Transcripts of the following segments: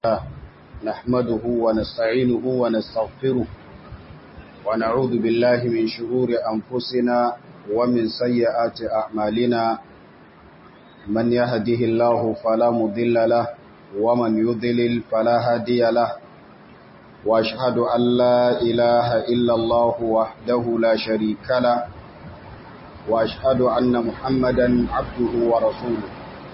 نحمده ونستعينه ونستغفره ونعوذ بالله من شرور أنفسنا ومن سيئات أعمالنا من يهده الله فلا مضل له ومن يضلل فلا هادي له وأشهد أن لا إله إلا الله وحده لا شريك له وأشهد أن محمدا عبده ورسوله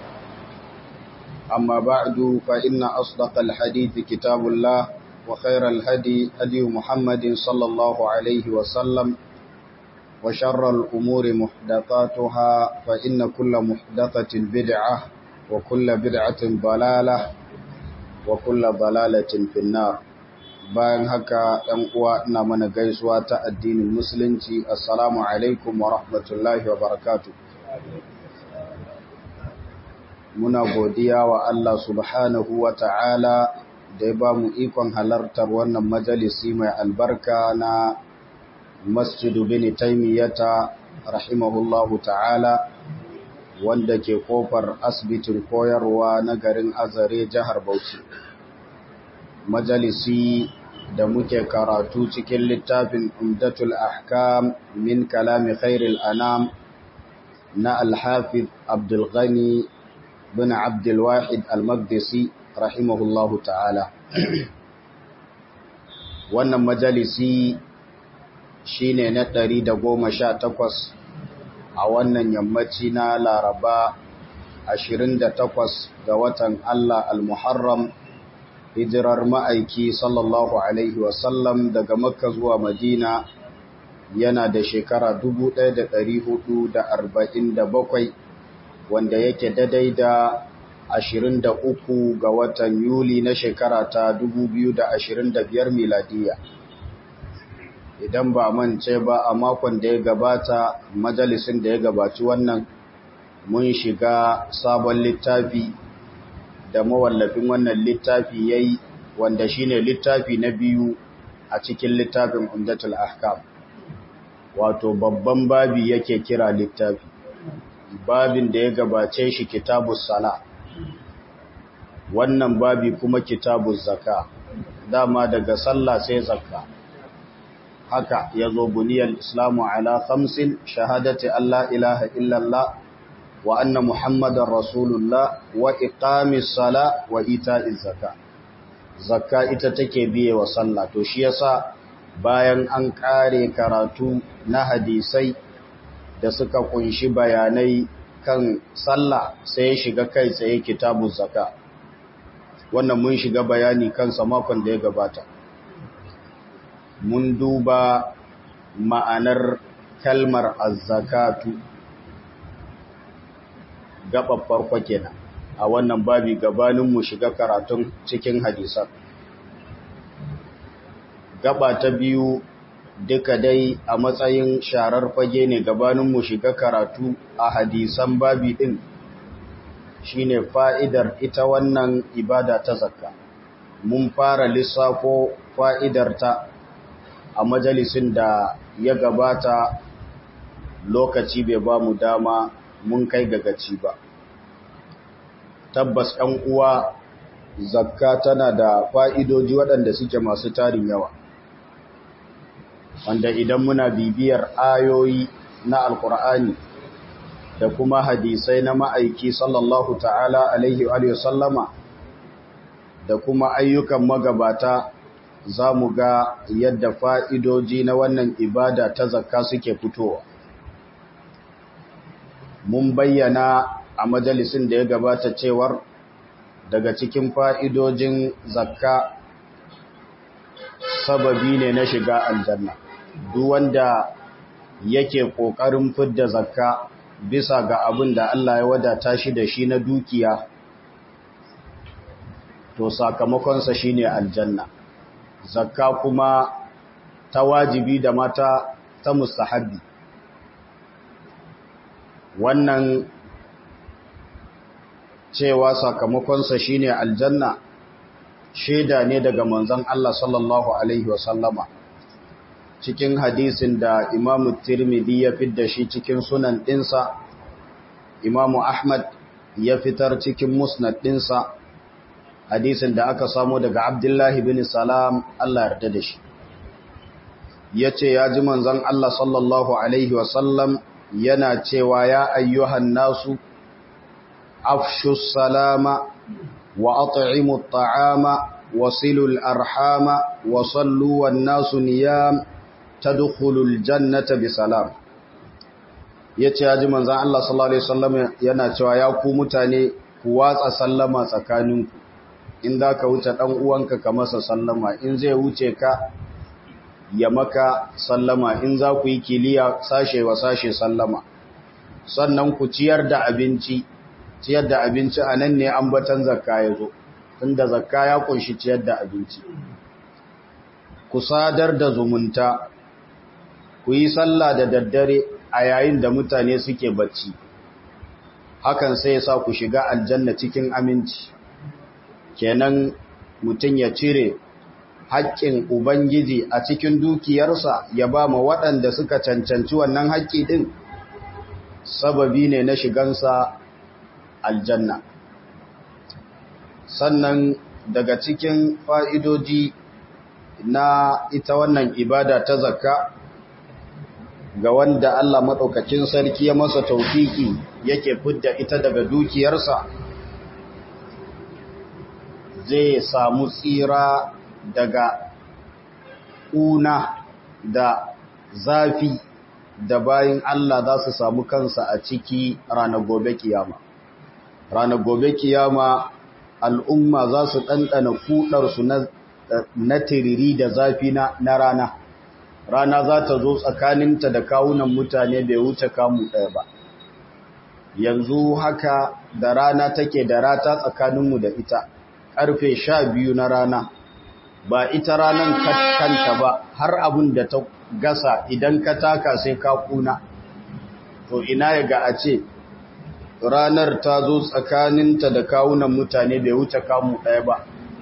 أما بعد فإن أصدق الحديث كتاب الله وخير الهدي هدي محمد صلى الله عليه وسلم وشر الأمور محدثاتها فإن كل محدثة بدعة وكل بدعة ضلالة وكل ضلالة في النار bayan haka ɗan uwa ina mana gaisuwa ta addinin musulunci assalamu alaikum wa rahmatullahi wa barakatuh muna godiya wa Allah subhanahu wa ta'ala da ya ba mu ikon halartar wannan majalisi mai albarka na masjidu bin taimiyata rahimahullahu ta'ala wanda ke kofar asibitin koyarwa na garin azare jihar Bauchi. Majalisi da muke karatu cikin littafin Umdatul Ahkam min kalami khairil anam na Alhafiz Abdulghani bin Abdulwahid Al-Maqdisi rahimahullahu ta'ala. Wannan majalisi shine na ɗari da goma sha takwas a wannan yammaci na Laraba ashirin da takwas ga watan Allah Al-Muharram hijirar ma'aiki sallallahu Alaihi wasallam daga Makka zuwa Madina yana da shekara dubu ɗaya da ɗari hudu da arba'in da bakwai wanda yake daidai da 23 ga watan Yuli na shekara ta 2025 miladiya. Idan ba mance ba a makon da ya gabata majalisin da ya gabaci wannan mun shiga sabon littafi da mawallafin wannan littafi ya yi wanda shine littafi na biyu a cikin littafin Umdatul Ahkam. Wato babban babi yake kira littafi. babin da ya gabace shi kitabus sala wannan babi kuma kitabuz zaka dama daga sallah sai zakka haka yazo buniyal islamu ala khamsin shahadati alla ilaha illallah wa anna muhammadar rasulullah wa iqamis sala wa ita'iz zaka zakka ita take biye wa sallah to shi yasa bayan an kare karatu na hadisai da suka kunshi bayanai kan sallah sai ya shiga kai tsaye kitabun zaka wannan mun shiga bayani kansa makon da ya gabata mun duba ma'anar kalmar azzakatu gaɓar farko kenan a wannan babi gabanin mu shiga karatun cikin hadisan gaba ta biyu duka dai a matsayin sharar fage ne gabanin mu shiga karatu a hadisan babi din shine fa'idar ita wannan ibada ta zakka mun fara lissafo fa'idar ta a majalisin da ya gabata lokaci bai ba mu dama mun kai gagaci ba tabbas ɗan uwa zakka tana da fa'idoji waɗanda suke masu tarin yawa wanda idan muna bibiyar ayoyi na alkur'ani da kuma hadisai na ma'aiki sallallahu ta'ala alaihi wa sallama da kuma ayyukan magabata za mu ga yadda fa'idoji na wannan ibada ta zakka suke fitowa mun bayyana a majalisin da ya gabata cewar daga cikin fa'idojin zakka sababi ne na shiga aljanna duk wanda yake ƙoƙarin fidda zakka bisa ga abin da Allah ya wadata shi da shi na dukiya to sakamakonsa shine aljanna zakka kuma ta wajibi da mata ta mustahabbi wannan cewa sakamakonsa shine aljanna shaida ne daga manzon Allah sallallahu alaihi wasallama cikin hadisin da Imam Tirmidhi ya fidda shi cikin sunan ɗinsa, Imam Ahmad ya fitar cikin musnad ɗinsa, hadisin da aka samu daga abdullahi bin salam Allah yarda da shi ya ce ya ji manzan Allah sallallahu Alaihi wasallam yana cewa ya ayyuhan nasu afshus salama wa at'imu ta'ama wa silul arhama wa sallu wan nasu niyam tadkhulul jannata bi salam yace ya ji manzan Allah sallallahu Alaihi wasallam yana cewa ya ku mutane ku watsa sallama tsakaninku in za ka wuce ɗan uwanka ka masa sallama in zai wuce ka ya maka sallama in za ku yi kiliya sashe wa sashe sallama sannan ku ciyar da abinci ciyar da abinci a nan ne ambatan zakka ya zo tunda zakka ya kunshi ciyar da abinci ku sadar da zumunta ku yi sallah da daddare a yayin da mutane suke bacci hakan sai ya sa ku shiga aljanna cikin aminci kenan mutum ya cire haƙƙin Ubangiji a cikin dukiyarsa ya ba ma waɗanda suka cancanci wannan haƙƙi ɗin sababi ne na shigansa aljanna. Sannan daga cikin fa'idoji na ita wannan ibada ta zakka ga wanda Allah maɗaukacin sarki ya masa taufiki yake fidda ita daga dukiyarsa zai samu tsira daga ƙuna da zafi da bayan Allah za su samu kansa a ciki ranar gobe kiyama. Ranar gobe kiyama al'umma za su ɗanɗana kuɗarsu na tiriri da zafi na rana. Rana za ta zo tsakaninta da kawunan mutane bai wuce kamu ɗaya ba. Yanzu haka da rana take da rata tsakaninmu da ita, ƙarfe sha biyu na rana. ba ita ranan kanta ba har abin da ta gasa idan ka taka sai ka kuna to ina ya ga a ce ranar ta zo tsakaninta da kawunan mutane bai wuce kamu ɗaya ba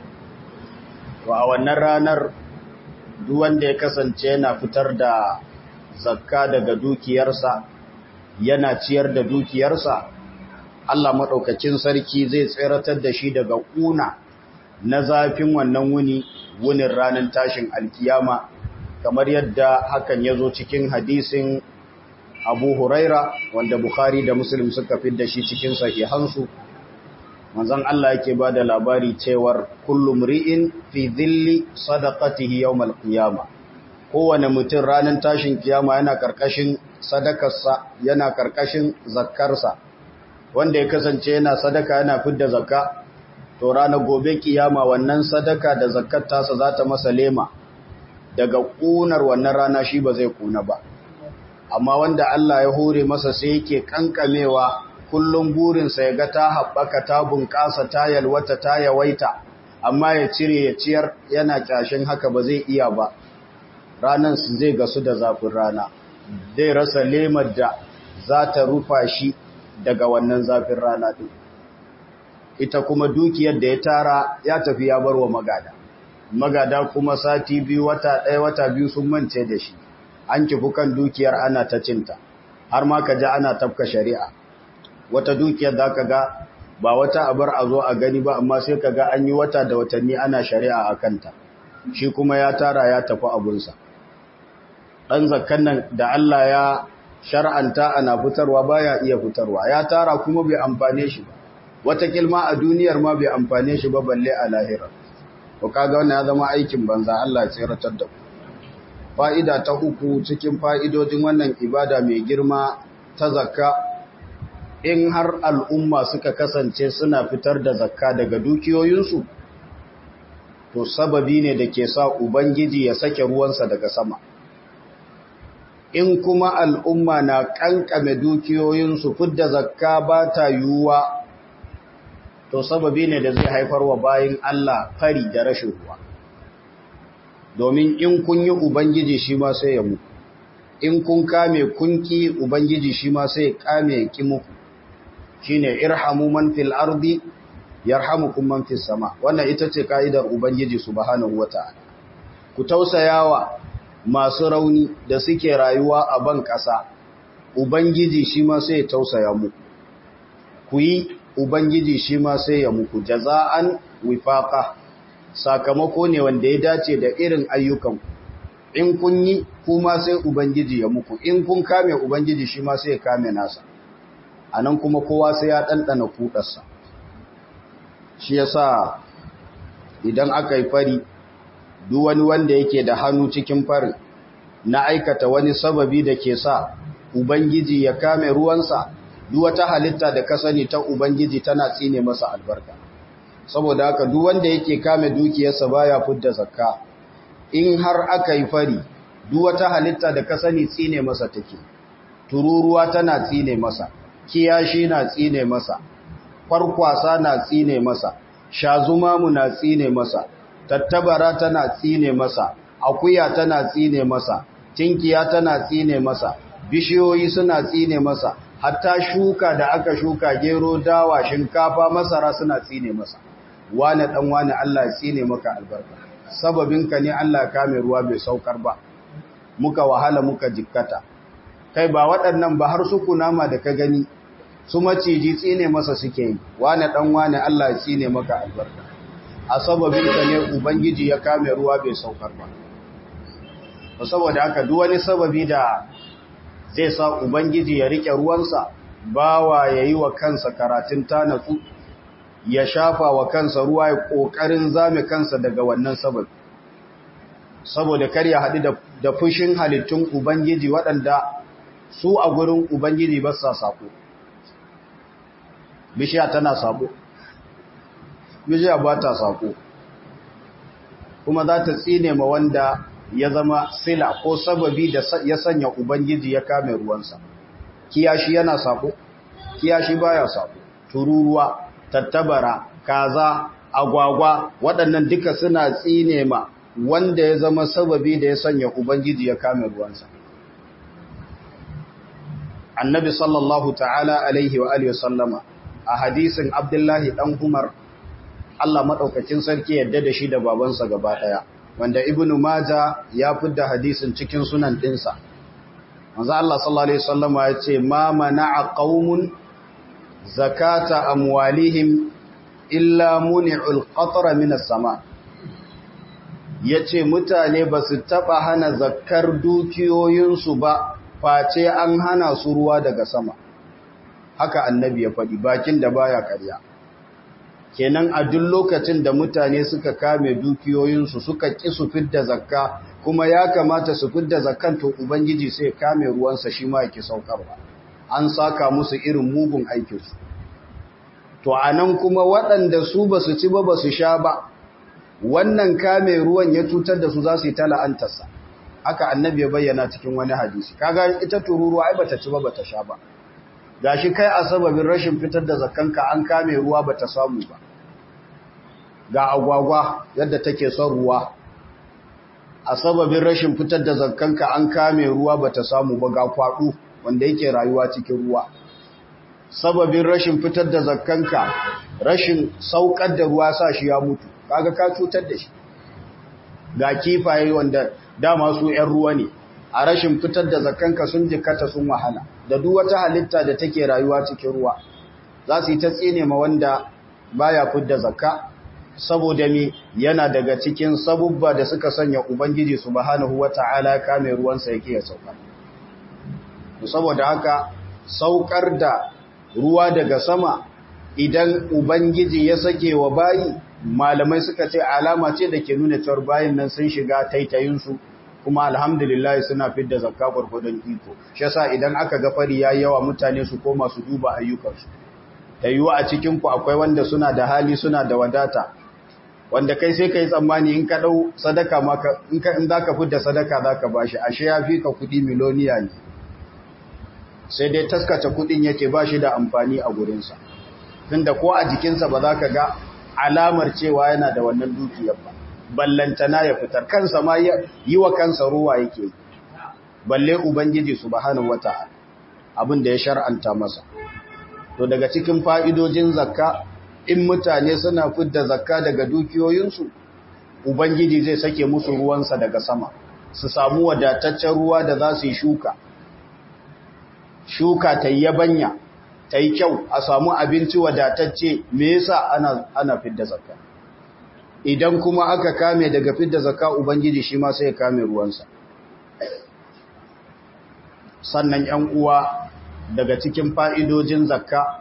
to a wannan ranar duk wanda ya kasance yana fitar da zakka daga dukiyarsa yana ciyar da dukiyarsa Allah maɗaukacin sarki zai tseratar da shi daga ƙuna na zafin wannan wuni wunin ranar tashin alkiyama kamar yadda hakan ya zo cikin hadisin abu huraira wanda bukhari da muslim suka fi da shi cikin sahihansu manzon Allah yake ba da labari cewar kullum ri'in fi zilli sadaqatihi yawmal qiyama kowane mutum ranar tashin kiyama yana karkashin sadakarsa yana karkashin zakkarsa wanda ya kasance yana sadaka yana fidda zakka to ranar gobe kiyama wannan sadaka da zakkar tasa za ta masa lema daga kunar wannan rana shi ba zai kuna ba amma wanda Allah ya hore masa sai yake kankamewa kullum burinsa ya ga ta haɓaka ta bunƙasa ta yalwata ta yawaita amma ya cire ya ciyar yana kyashin haka ba zai iya ba ranan su zai gasu da zafin rana zai rasa lemar da za ta rufa shi daga wannan zafin rana ɗin ita kuma dukiyar da ya tara ya tafi ya bar wa magada magada kuma sati biyu wata ɗaya wata biyu sun mance da shi an kifi kan dukiyar ana ta cinta har ma ka ji ana tafka shari'a wata dukiyar da ka ga ba wata abar a zo a gani ba amma sai ka ga an yi wata da watanni ana shari'a a kanta shi kuma ya tara ya tafi abunsa ɗan zakkan nan da Allah ya shar'anta ana fitarwa baya iya fitarwa ya tara kuma bai amfane shi ba wata kilma a duniyar ma bai amfane shi ba balle a lahira to kaga wannan ya zama aikin banza Allah ya tsiratar da ku fa'ida ta uku cikin fa'idojin wannan ibada mai girma ta zakka in har al'umma suka kasance suna fitar da zakka daga dukiyoyinsu to sababi ne da ke sa ubangiji ya sake ruwansa daga sama in kuma al'umma na kankame dukiyoyinsu fidda zakka ba ta yiwuwa to sababi ne da zai haifar wa bayin Allah fari da rashin ruwa domin in kun yi ubangiji shi ma sai ya muku in kun kame kunki ubangiji shi ma sai ya kame ki muku shine irhamu man fil ardi yarhamukum man fis sama wannan ita ce kaidar ubangiji subhanahu wataala ku tausayawa masu rauni da suke rayuwa a ban kasa ubangiji shi ma sai ya tausaya muku ku yi ubangiji shi ma sai ya muku jaza'an wifaqa sakamako ne wanda ya dace da irin ayyukan in kun yi kuma sai ubangiji ya muku in kun kame ubangiji shi ma sai ya kame nasa anan kuma kowa sai ya dandana kudarsa shi yasa idan aka yi fari duk wani wanda yake da hannu cikin farin na aikata wani sababi da ke sa ubangiji ya kame ruwansa duk wata halitta da ka sani ta ubangiji tana tsine masa albarka saboda haka duk wanda yake kame dukiyarsa baya fudda zakka in har aka yi fari duk wata halitta da ka sani tsine masa take tururuwa tana tsine masa kiyashi na tsine masa kwarkwasa na tsine masa shazumamu na tsine masa tattabara tana tsine masa akuya tana tsine masa tinkiya tana tsine masa bishiyoyi suna tsine masa hatta shuka da aka shuka gero dawa shinkafa masara suna tsine masa wane dan wane Allah ya tsine maka albarka sababinka ne Allah ya kame ruwa bai saukar ba muka wahala muka jikkata kai ba waɗannan ba har su kunama da ka gani su maciji tsine masa suke yi wane dan wane Allah ya tsine maka albarka a sababinka ne ubangiji ya kame ruwa bai saukar ba saboda haka duk wani sababi da zai sa ubangiji ya rike ruwansa bawa yayi wa kansa karatun tanatsu ya shafa wa kansa ruwa ya kokarin zame kansa daga wannan sababi saboda kar ya haɗu da fushin halittun ubangiji waɗanda su a gurin ubangiji ba sa sako bishiya tana sako bishiya ba ta sako kuma za ta tsine ma wanda ya zama sila ko sababi da ya sanya ubangiji ya kame ruwansa kiyashi yana sako kiyashi baya sako tururuwa tattabara kaza agwagwa waɗannan duka suna tsine ma wanda ya zama sababi da ya sanya ubangiji ya kame ruwansa annabi sallallahu ta'ala alaihi wa alihi sallama a hadisin abdullahi dan umar Allah madaukakin sarki yadda da shi da babansa gaba daya wanda ibnu maja ya fidda hadisin cikin sunan dinsa manzo Allah sallallahu alaihi wasallama ya ce ma mana'a qaumun zakata amwalihim illa muni'ul qatra minas sama yace mutane ba su taba hana zakkar dukiyoyinsu ba face an hana su ruwa daga sama haka annabi ya faɗi bakin da baya ƙarya kenan a duk lokacin da mutane suka kame dukiyoyinsu suka ƙi su fidda zakka kuma ya kamata su fidda zakkan to ubangiji sai kame ruwansa shi ma yake saukarwa an saka musu irin mugun aikinsu to anan kuma waɗanda su ba su ci ba ba su sha ba wannan kame ruwan ya cutar da su za su yi ta la'antarsa haka annabi ya bayyana cikin wani hadisi kaga ita tururuwa ai bata ci ba bata sha ba gashi kai a sababin rashin fitar da zakkanka an kame ruwa bata samu ba ga agwagwa yadda take son ruwa a sababin rashin fitar da zakkanka an kame ruwa bata samu ba ga kwado wanda yake rayuwa cikin ruwa sababin rashin fitar da zakkanka rashin saukar da ruwa sa shi ya mutu kaga ka cutar da shi ga kifaye wanda dama su 'yan ruwa ne a rashin fitar da zakkanka sun jikata sun wahala da duk wata halitta da take rayuwa cikin ruwa za su yi ta tsine ma wanda baya fidda zakka saboda mi yana daga cikin sabubba da suka sanya ubangiji subhanahu wata'ala kame ruwansa yake ya sauka saboda haka saukar da ruwa daga sama idan ubangiji ya sake wa bayi malamai suka ce alama ce da ke nuna cewar bayin nan sun shiga taitayinsu kuma alhamdulillah suna fidda zakka gurgudun iko shi yasa idan aka ga fari yayi yawa mutane su koma su duba ayyukansu tayyuwa a cikin ku akwai wanda suna da hali suna da wadata wanda kai sai kai tsammani in ka dau sadaka ma ka in ka in zaka fidda sadaka zaka bashi ashe yafi ka kudi miloniya ne sai dai taskace kudin yake bashi da amfani a gurin sa tunda ko a jikinsa ba za ka ga alamar cewa yana da wannan dukiyar ba ballantana ya fitar kansa ma yi wa kansa ruwa yake balle ubangiji subhanahu wata'ala abin da ya shar'anta masa to daga cikin fa'idojin zakka in mutane suna fidda zakka daga dukiyoyinsu ubangiji zai sake musu ruwansa daga sama su samu wadataccen ruwa da za su yi shuka shuka ta yabanya ta yi kyau a samu abinci wadatacce me yasa ana ana fidda zakka idan kuma aka kame daga fidda zakka ubangiji shi ma sai ya kame ruwansa sannan ‘yan uwa daga cikin fa'idojin zakka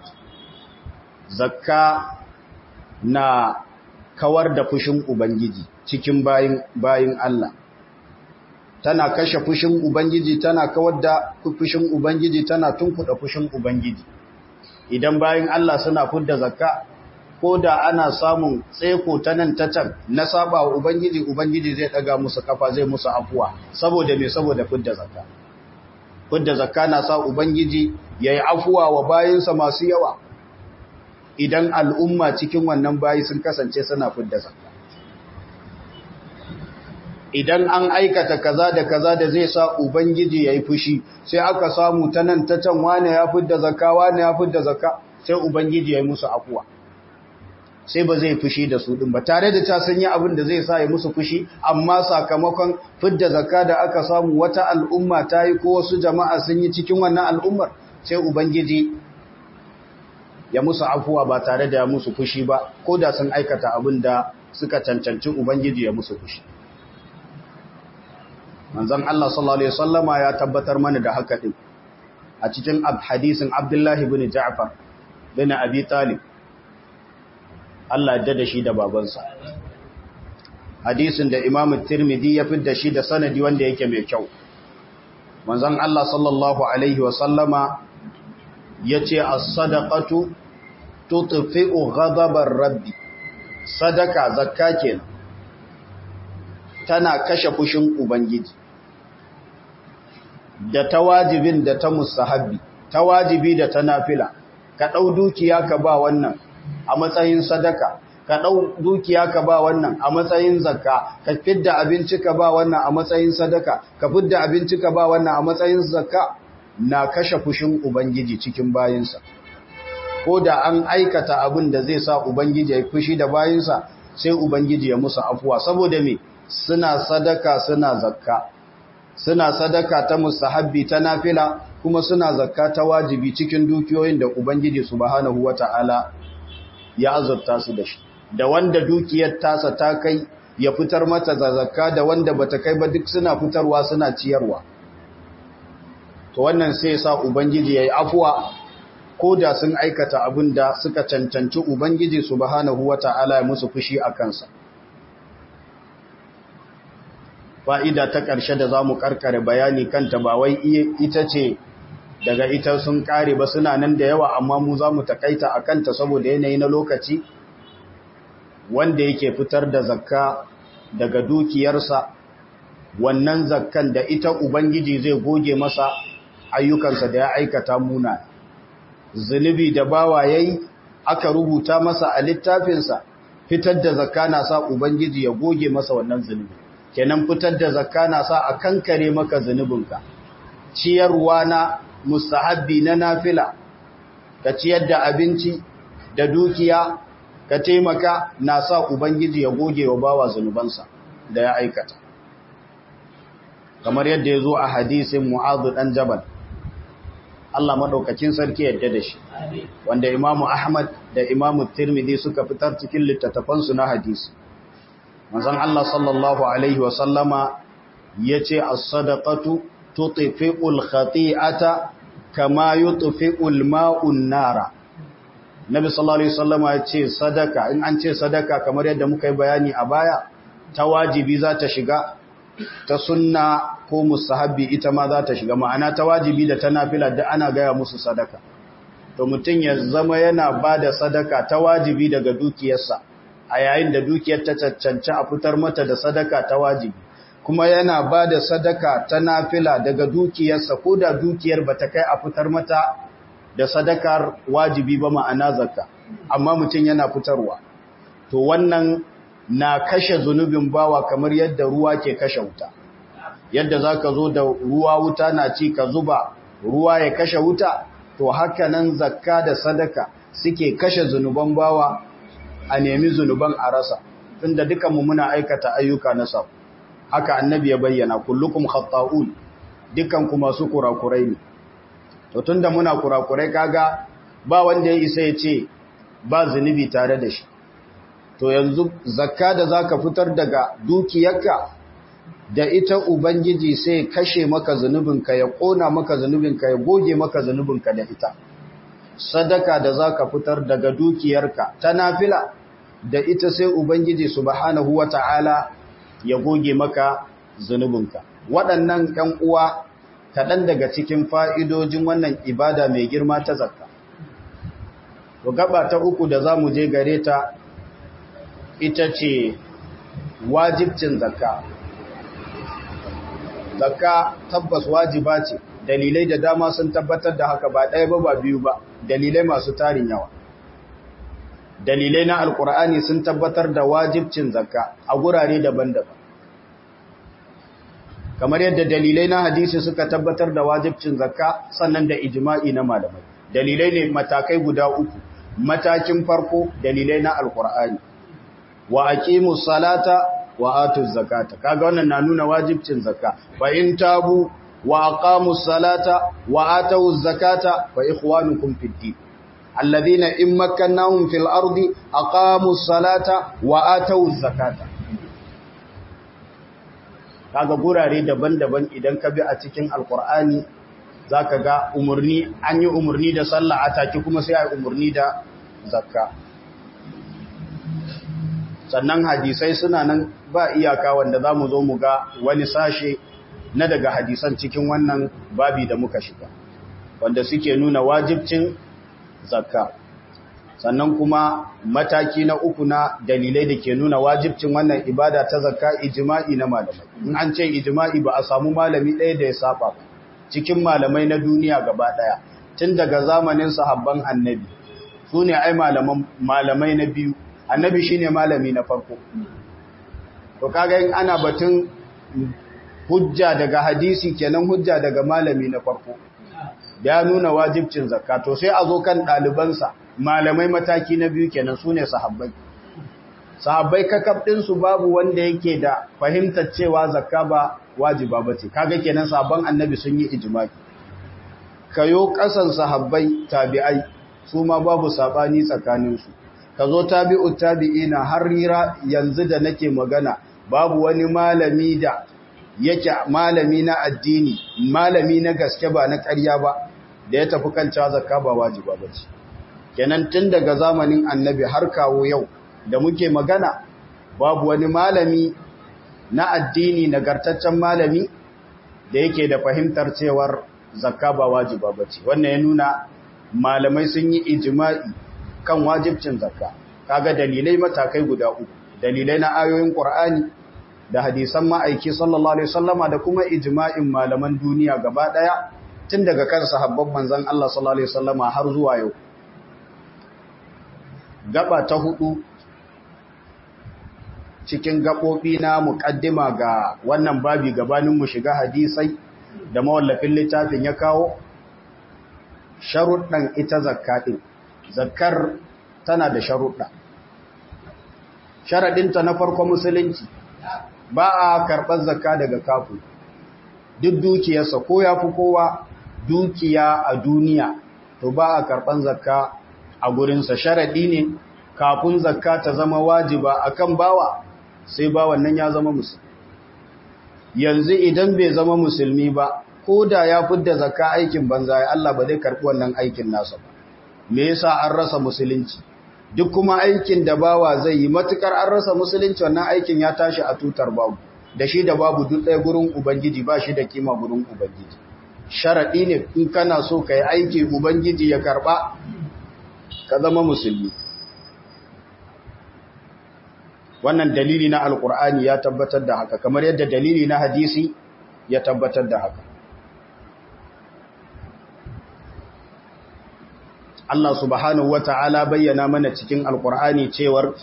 zakka na kawar da fushin ubangiji cikin bayin Allah tana kashe fushin ubangiji tana kawar da fushin ubangiji tana tunkuda fushin ubangiji idan bayin Allah suna fudda zakka ko da ana samun tseko ta nan ta can na saba wa ubangiji ubangiji zai daga musu kafa zai musu afuwa saboda me saboda fudda zakka fudda zakka na sa ubangiji yayi afuwa wa bayinsa masu yawa idan al'umma cikin wannan bayi sun kasance suna fudda zakka idan an aikata kaza da kaza da zai sa ubangiji yayi fushi sai aka samu ta nan ta can wane ya fudda zakka wane ya fudda zakka sai ubangiji yayi musu afuwa sai ba zai fushi da su din ba tare da ta sanya abin da zai sa ya musu fushi amma sakamakon fidda zakka da aka samu wata al'umma ta yi ko wasu jama'a sun yi cikin wannan al'ummar sai ubangiji ya musu afuwa ba tare da ya musu fushi ba ko da sun aikata abin da suka cancanci ubangiji ya musu fushi manzon Allah sallallahu alaihi wasallama ya tabbatar mana da haka din a cikin hadisin Abdullah ibn Ja'far bin Abi Talib Allah da da shi da babansa hadisin da Imam Tirmidhi ya fidda shi da sanadi wanda yake mai kyau manzon Allah sallallahu alaihi wa sallama yace as-sadaqatu tutfi'u ghadabar rabbi sadaka zakka kenan tana kashe fushin ubangiji da ta wajibin da ta mustahabbi ta wajibi da ta nafila ka dau dukiya ka ba wannan a matsayin sadaka ka ɗau dukiya ka ba wannan a matsayin zakka ka fidda abinci ka ba wannan a matsayin sadaka ka fidda abinci ka ba wannan a matsayin zakka na kashe fushin ubangiji cikin bayinsa ko da an aikata abin da zai sa ubangiji ya fushi da bayinsa sai ubangiji ya musu afuwa saboda me suna sadaka suna zakka suna sadaka ta mustahabbi ta nafila kuma suna zakka ta wajibi cikin dukiyoyin da ubangiji subhanahu wata'ala ya azurta su da shi da wanda dukiyar tasa ta kai ya fitar mata da zakka da wanda bata kai ba duk suna fitarwa suna ciyarwa to wannan sai sa ubangiji yayi afuwa ko da sun aikata abin da suka cancanci ubangiji subhanahu wata'ala ya musu fushi a kansa fa'ida ta ƙarshe da zamu karkare bayani kanta ba wai ita ce daga ita sun kare ba suna nan da yawa amma mu za mu takaita a kanta saboda yanayi na lokaci wanda yake fitar da zakka daga dukiyarsa wannan zakkan da ita ubangiji zai goge masa ayyukansa da ya aikata muna zunubi da bawa yayi aka rubuta masa a littafinsa fitar da zakka na sa ubangiji ya goge masa wannan zunubi kenan fitar da zakka na sa a kankare maka zunubinka ciyarwa na mustahabbi na nafila ka ciyar da abinci da dukiya ka taimaka na sa ubangiji ya goge wa bawa zunubansa da ya aikata kamar yadda ya zo a hadisin mu'adhu dan jabal Allah madaukakin sarki yadda da shi wanda imamu ahmad da imamu tirmidhi suka fitar cikin littattafansu na hadisi manzon Allah sallallahu alaihi wa sallama yace as-sadaqatu tutfi'ul khati'ata kama yutfi'ul ma'un nara Nabi sallallahu alaihi wasallama ya ce sadaka in an ce sadaka kamar yadda muka yi bayani a baya ta wajibi za ta shiga ta sunna ko mustahabbi ita ma za ta shiga ma'ana ta wajibi da ta nafila da ana gaya musu sadaka to mutum ya zama yana ba da sadaka ta wajibi daga dukiyarsa a yayin da dukiyar ta cancanci a fitar mata da sadaka ta wajibi kuma yana ba da sadaka ta nafila daga dukiyarsa ko da dukiyar ba ta kai a fitar mata da sadakar wajibi ba ma'ana zakka amma mutum yana fitarwa to wannan na kashe zunubin bawa kamar yadda ruwa ke kashe wuta yadda za ka zo da ruwa wuta na ci ka zuba ruwa ya kashe wuta to haka nan zakka da sadaka suke kashe zunuban bawa a nemi zunuban a rasa tunda dukanmu muna aikata ayyuka na sau haka annabi ya bayyana kullukum khatta'un dukanku masu kurakurai ne to tunda muna kurakurai kaga ba wanda ya isa ya ce ba zunubi tare da shi to yanzu zakka da zaka fitar daga dukiyarka da ita ubangiji sai kashe maka zunubinka ya kona maka zunubinka ya goge maka zunubinka da ita sadaka da zaka fitar daga dukiyarka ta nafila da ita sai ubangiji subhanahu wata'ala ya goge maka zunubinka waɗannan ƴan uwa kaɗan daga cikin fa'idojin wannan ibada mai girma ta zakka to gaba ta uku da zamu je gare ta ita ce wajibcin zakka zakka tabbas wajiba ce dalilai da dama sun tabbatar da haka ba ɗaya ba ba biyu ba dalilai masu tarin yawa dalilai na alkur'ani sun tabbatar da wajibcin zakka a gurare daban-daban kamar yadda dalilai na hadisi suka tabbatar da wajibcin zakka sannan da ijma'i na malamai dalilai ne matakai guda uku matakin farko dalilai na alkur'ani wa aqimus salata wa atuz zakata kaga wannan na nuna wajibcin zakka fa in tabu wa aqamus salata wa atuz zakata fa ikhwanukum fid din alladhina in makkannahum fil ardi aqamus salata wa atuz zakata kaga gurare daban-daban idan ka bi a cikin alqur'ani zaka ga umurni an yi umurni da sallah ataki kuma sai ai umurni da zakka sannan hadisai suna nan ba iyaka wanda za mu zo mu ga wani sashe na daga hadisan cikin wannan babi da muka shiga wanda suke nuna wajibcin zakka sannan kuma mataki na uku na dalilai da ke nuna wajibcin wannan ibada ta zakka ijma'i na malamai in an ce ijma'i ba a samu malami ɗaya da ya saba ba cikin malamai na duniya gaba ɗaya tun daga zamanin sahabban annabi su ne ai malamai na biyu annabi shine malami na farko to kaga in ana batun hujja daga hadisi kenan hujja daga malami na farko ya nuna wajibcin zakka to sai a zo kan ɗalibansa malamai mataki na biyu kenan sune sahabbai sahabbai kakab su babu wanda yake da fahimtar cewa zakka ba wajiba bace kaga kenan sabon annabi sun yi ijma'i kayo kasan sahabbai tabi'ai su ma babu sabani tsakaninsu ka zo tabi'u tabi'ina har rira yanzu da nake magana babu wani malami da yake malami na addini malami na gaske ba na ƙarya ba da ya tafi kan cewa zakka ba wajiba bace kenan tun daga zamanin annabi har kawo yau da muke magana babu wani malami na addini nagartaccen malami da yake da fahimtar cewar zakka ba wajiba bace wannan ya nuna malamai sun yi ijma'i kan wajibcin zakka kaga dalilai matakai guda uku dalilai na ayoyin qur'ani da hadisan ma'aiki sallallahu alaihi wasallama da kuma ijma'in malaman duniya gaba daya tun daga kan sahabban manzon Allah sallallahu alaihi wasallama har zuwa yau gaba ta hudu cikin gabobi na muqaddima ga wannan babi gabanin mu shiga hadisai da mawallafin littafin ya kawo sharuɗan ita zakka din zakkar tana da sharuɗa sharaɗinta na farko musulunci ba a karɓar zakka daga kafu duk dukiyarsa ko ya fi kowa dukiya a duniya to ba a karɓar zakka a gurinsa sharaɗi ne kafin zakka ta zama wajiba akan bawa sai bawan nan ya zama musulmi yanzu idan bai zama musulmi ba ko da ya fidda zakka aikin banza ya Allah ba zai karɓi wannan aikin nasa ba me yasa an rasa musulunci duk kuma aikin da bawa zai yi matukar an rasa musulunci wannan aikin ya tashi a tutar babu da shi da babu duk ɗaya gurin ubangiji ba shi da kima gurin ubangiji sharaɗi ne in kana so ka yi aiki ubangiji ya karɓa ka zama musulmi wannan dalili na alkur'ani ya tabbatar da haka kamar yadda dalili na hadisi ya tabbatar da haka Allah subhanahu wa ta'ala bayyana mana cikin alkur'ani cewar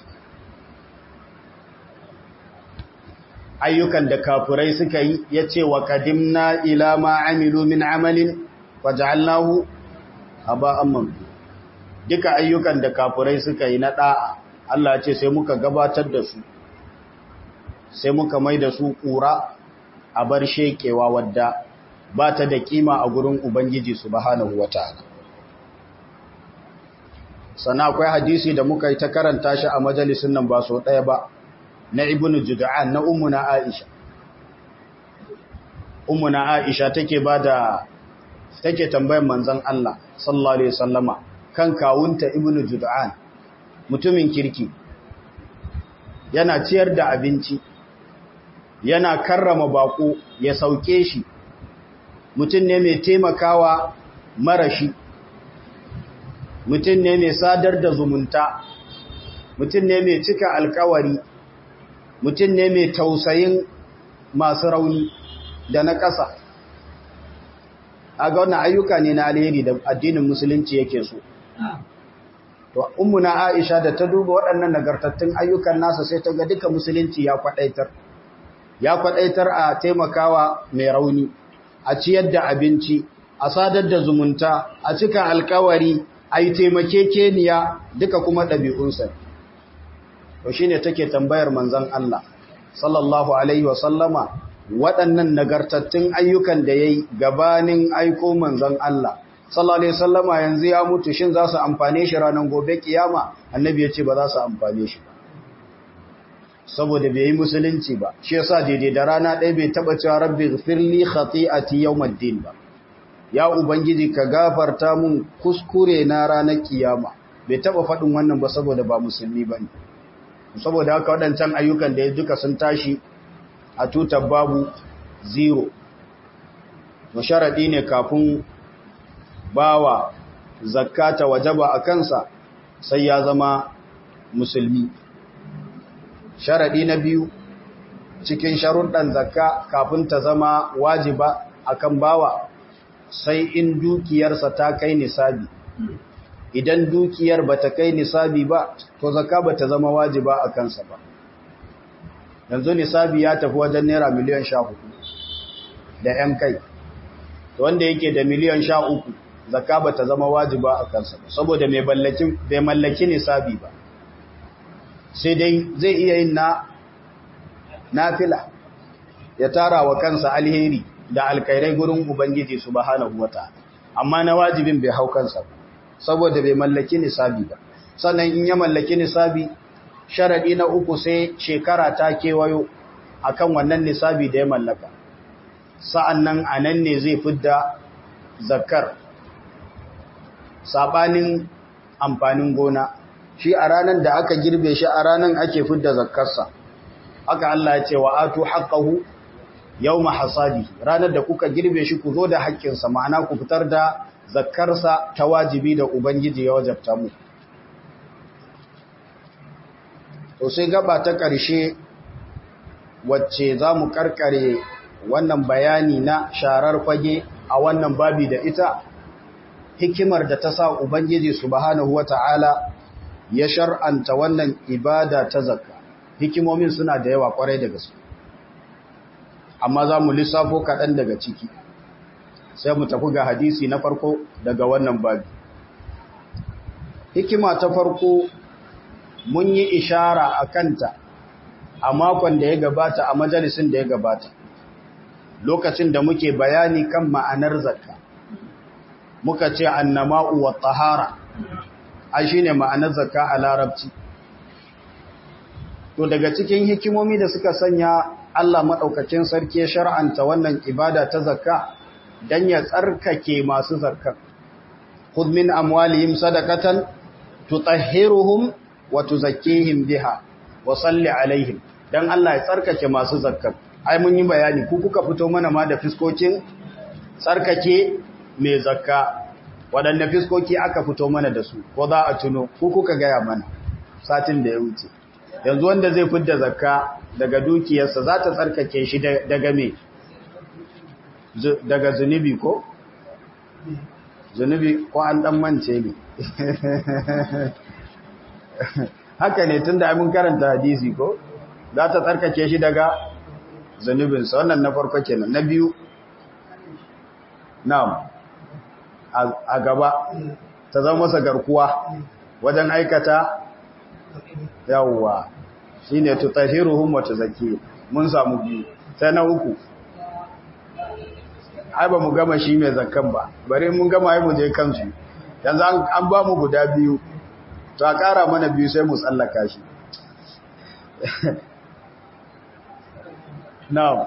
ayyukan da kafurai suka yi ya ce wa kadimna ila ma amilu min amalin waja'alnahu haba'an mamfi duka ayyukan da kafurai suka yi na ɗa'a Allah ce sai muka gabatar da su sai muka mai da su ƙura a bar shekewa wadda ba ta da kima a gurin Ubangiji subhanahu wa ta'ala sannan akwai hadisi da muka yi ta karanta shi a majalisun nan ba so ɗaya ba na ibnu jud'an na ummuna aisha ummuna aisha take bada take tambayar manzon Allah sallallahu alaihi wasallama kan kawunta ibnu jud'an mutumin kirki yana ciyar da abinci yana karrama bako ya sauke shi mutum ne mai taimakawa marashi mutum ne mai sadar da zumunta mutum ne mai cika alkawari mutum ne mai tausayin masu rauni da na ƙasa a ga wannan ayyuka ne na alheri da addinin musulunci yake so to ummuna aisha da ta duba waɗannan nagartattun ayyukan nasa sai ta ga duka musulunci ya kwadaitar ya kwadaitar a taimakawa mai rauni a ciyar da abinci a sadar da zumunta a cika alkawari a yi taimakekeniya duka kuma ɗabi'unsa to shi ne take tambayar manzan Allah sallallahu Alaihi wasallama waɗannan nagartattun ayyukan da ya yi gabanin aiko manzan Allah sallallahu Alaihi wasallama yanzu ya mutu shin za su amfane shi ranar gobe kiyama annabi ya ce ba za su amfane shi ba saboda bai yi musulunci ba shi yasa daidai da rana ɗaya bai taɓa cewa rabbi firli khati'ati yawmaddin ba ya ubangiji ka gafarta mun kuskure na ranar kiyama bai taɓa faɗin wannan ba saboda ba musulmi bane saboda haka waɗancan ayyukan da ya duka sun tashi a tutar babu zero masharaɗi ne kafin bawa zakata wajaba a kansa sai ya zama musulmi sharaɗi na biyu cikin sharuɗan zakka kafin ta zama wajiba akan bawa sai in dukiyarsa ta kai nisabi idan dukiyar bata kai nisabi ba to zakka bata zama wajiba a kansa ba yanzu nisabi ya tafi wajen naira miliyan sha hudu da ‘yan kai to wanda yake da miliyan sha uku zakka bata zama wajiba a kansa ba saboda bai mallaki nisabi ba sai dai zai iya yin na nafila ya tara wa kansa alheri da alkairai gurin ubangiji subhanahu wataala amma na wajibin bai hau kansa ba saboda bai mallaki nisabi ba sannan in ya mallaki nisabi sharadi na uku sai shekara ta kewayo akan wannan nisabi da ya mallaka sa'annan anan ne zai fidda zakar sabanin amfanin gona shi a ranar da aka girbe shi a ranar ake fidda zakkarsa haka Allah ya ce wa atu haqqahu yawma hasadi ranar da kuka girbe shi ku zo da haƙƙinsa ma'ana ku fitar da zakkarsa ta wajibi da ubangiji ya wajabta mu to sai gaba ta ƙarshe wacce za mu karkare wannan bayani na sharar fage a wannan babi da ita hikimar da ta sa ubangiji subhanahu wata'ala ya shar'anta wannan ibada ta zakka hikimomin suna da yawa kwarai da gaske amma za mu lissafo kaɗan daga ciki sai mu tafi ga hadisi na farko daga wannan babi hikima ta farko mun yi ishara a kanta a makon da ya gabata a majalisin da ya gabata lokacin da muke bayani kan ma'anar zakka muka ce annama'u wa tahara ai shine ma'anar zakka a larabci to daga cikin hikimomi da suka sanya Allah madaukakin sarki ya shar'anta wannan ibada ta zakka dan ya tsarkake masu zakka khudh min amwalihim sadaqatan tutahhiruhum wa tuzakkihim biha wa salli alaihim dan Allah ya tsarkake masu zakka ai mun yi bayani ku kuka fito mana ma da fiskokin tsarkake mai zakka waɗanne fiskoki aka fito mana da su ko za a tuno ku kuka gaya mana satin da ya wuce yanzu wanda zai fidda zakka daga dukiyarsa za ta tsarkake shi daga me daga zunubi ko zunubi ko an dan mance ne haka ne tunda mun karanta hadisi ko za ta tsarkake shi daga zunubinsa wannan na farko kenan na biyu na'am a gaba ta zama masa garkuwa wajen aikata yawwa shine tutahiruhum wa tuzakki mun samu biyu sai na uku ai ba mu gama shi mai zakkan ba bare mun gama ai mu je kansu yanzu an ba mu guda biyu to a ƙara mana biyu sai mu tsallaka shi na'am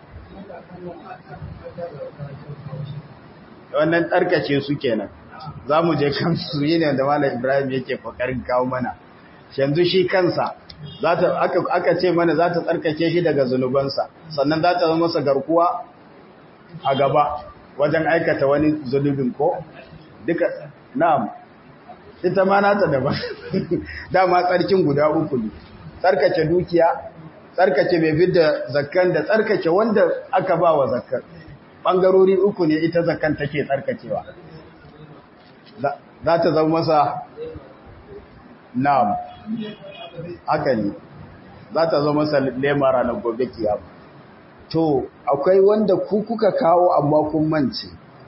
wannan tsarkace su kenan za mu je kansu yi ne da malam ibrahim yake kokarin kawo mana yanzu shi kansa aka ce mana za ta tsarkake shi daga zunubansa sannan za ta zama masa garkuwa a gaba wajen aikata wani zunubin ko duka na'am ita ma nata daban dama tsarkin guda uku ne tsarkake dukiya tsarkake mai fidda zakkan da tsarkake wanda aka ba wa zakkan ɓangarori uku ne ita zakkan take tsarkakewa za ta zama masa na'am haka ne za ta zama masa lema ranar gobe kiyama to akwai wanda ku kuka kawo amma kun mance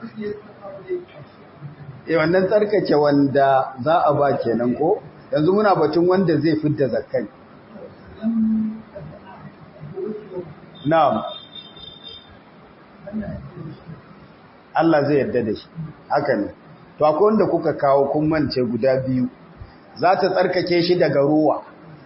e wannan tsarkake wanda za a ba kenan ko yanzu muna batun wanda zai fidda zakkai na'am Allah zai yarda da shi haka ne to akwai wanda kuka kawo kun mance guda biyu za ta tsarkake shi daga ruwa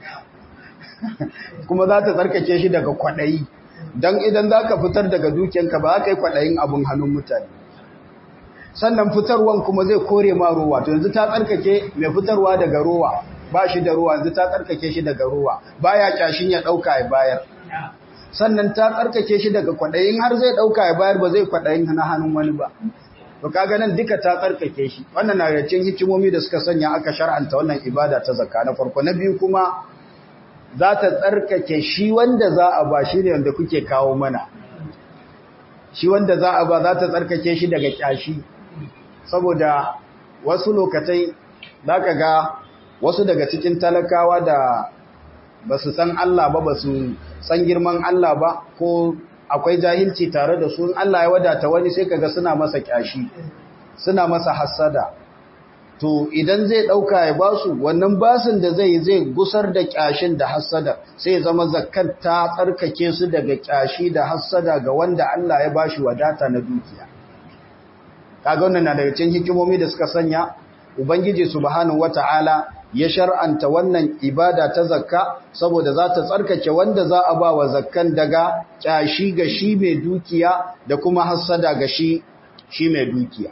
kuma za ta tsarkake shi daga kwaɗayi don idan za ka fitar daga dukiyanka ba za ka yi kwaɗayin abin hannun mutane sannan fitarwan kuma zai kore ma ruwa to yanzu ta tsarkake mai fitarwa daga ruwa ba shi da ruwa yanzu ta tsarkake shi daga ruwa baya kyashin ya ɗauka ya bayar sannan ta tsarkake shi daga kwaɗayin har zai ɗauka ya bayar ba zai kwaɗayin na hannun wani ba to kaga nan duka ta tsarkake shi wannan na da cikin hikimomi da suka sanya aka shar'anta wannan ibada ta zakka na farko na biyu kuma za ta tsarkake shi wanda za a ba shi ne wanda kuke kawo mana shi wanda za a ba za ta tsarkake shi daga kyashi saboda wasu lokatai za ka ga wasu daga cikin talakawa da ba su san Allah ba ba su san girman Allah ba ko akwai jahilci tare da su in Allah ya wadata wani sai kaga suna masa kyashi suna masa hassada to idan zai dauka ya basu wannan basin da zai zai gusar da kyashin da hassada sai ya zama zakat ta tsarkake su daga kyashi da hassada ga wanda Allah ya bashi wadata na dukiya kaga wannan na daga cikin hikimomi da suka sanya ubangiji subhanahu wataala ya shar'anta wannan ibada ta zakka saboda za ta tsarkake wanda za a ba wa zakkan daga kyashi ga shi mai dukiya da kuma hassada ga shi shi mai dukiya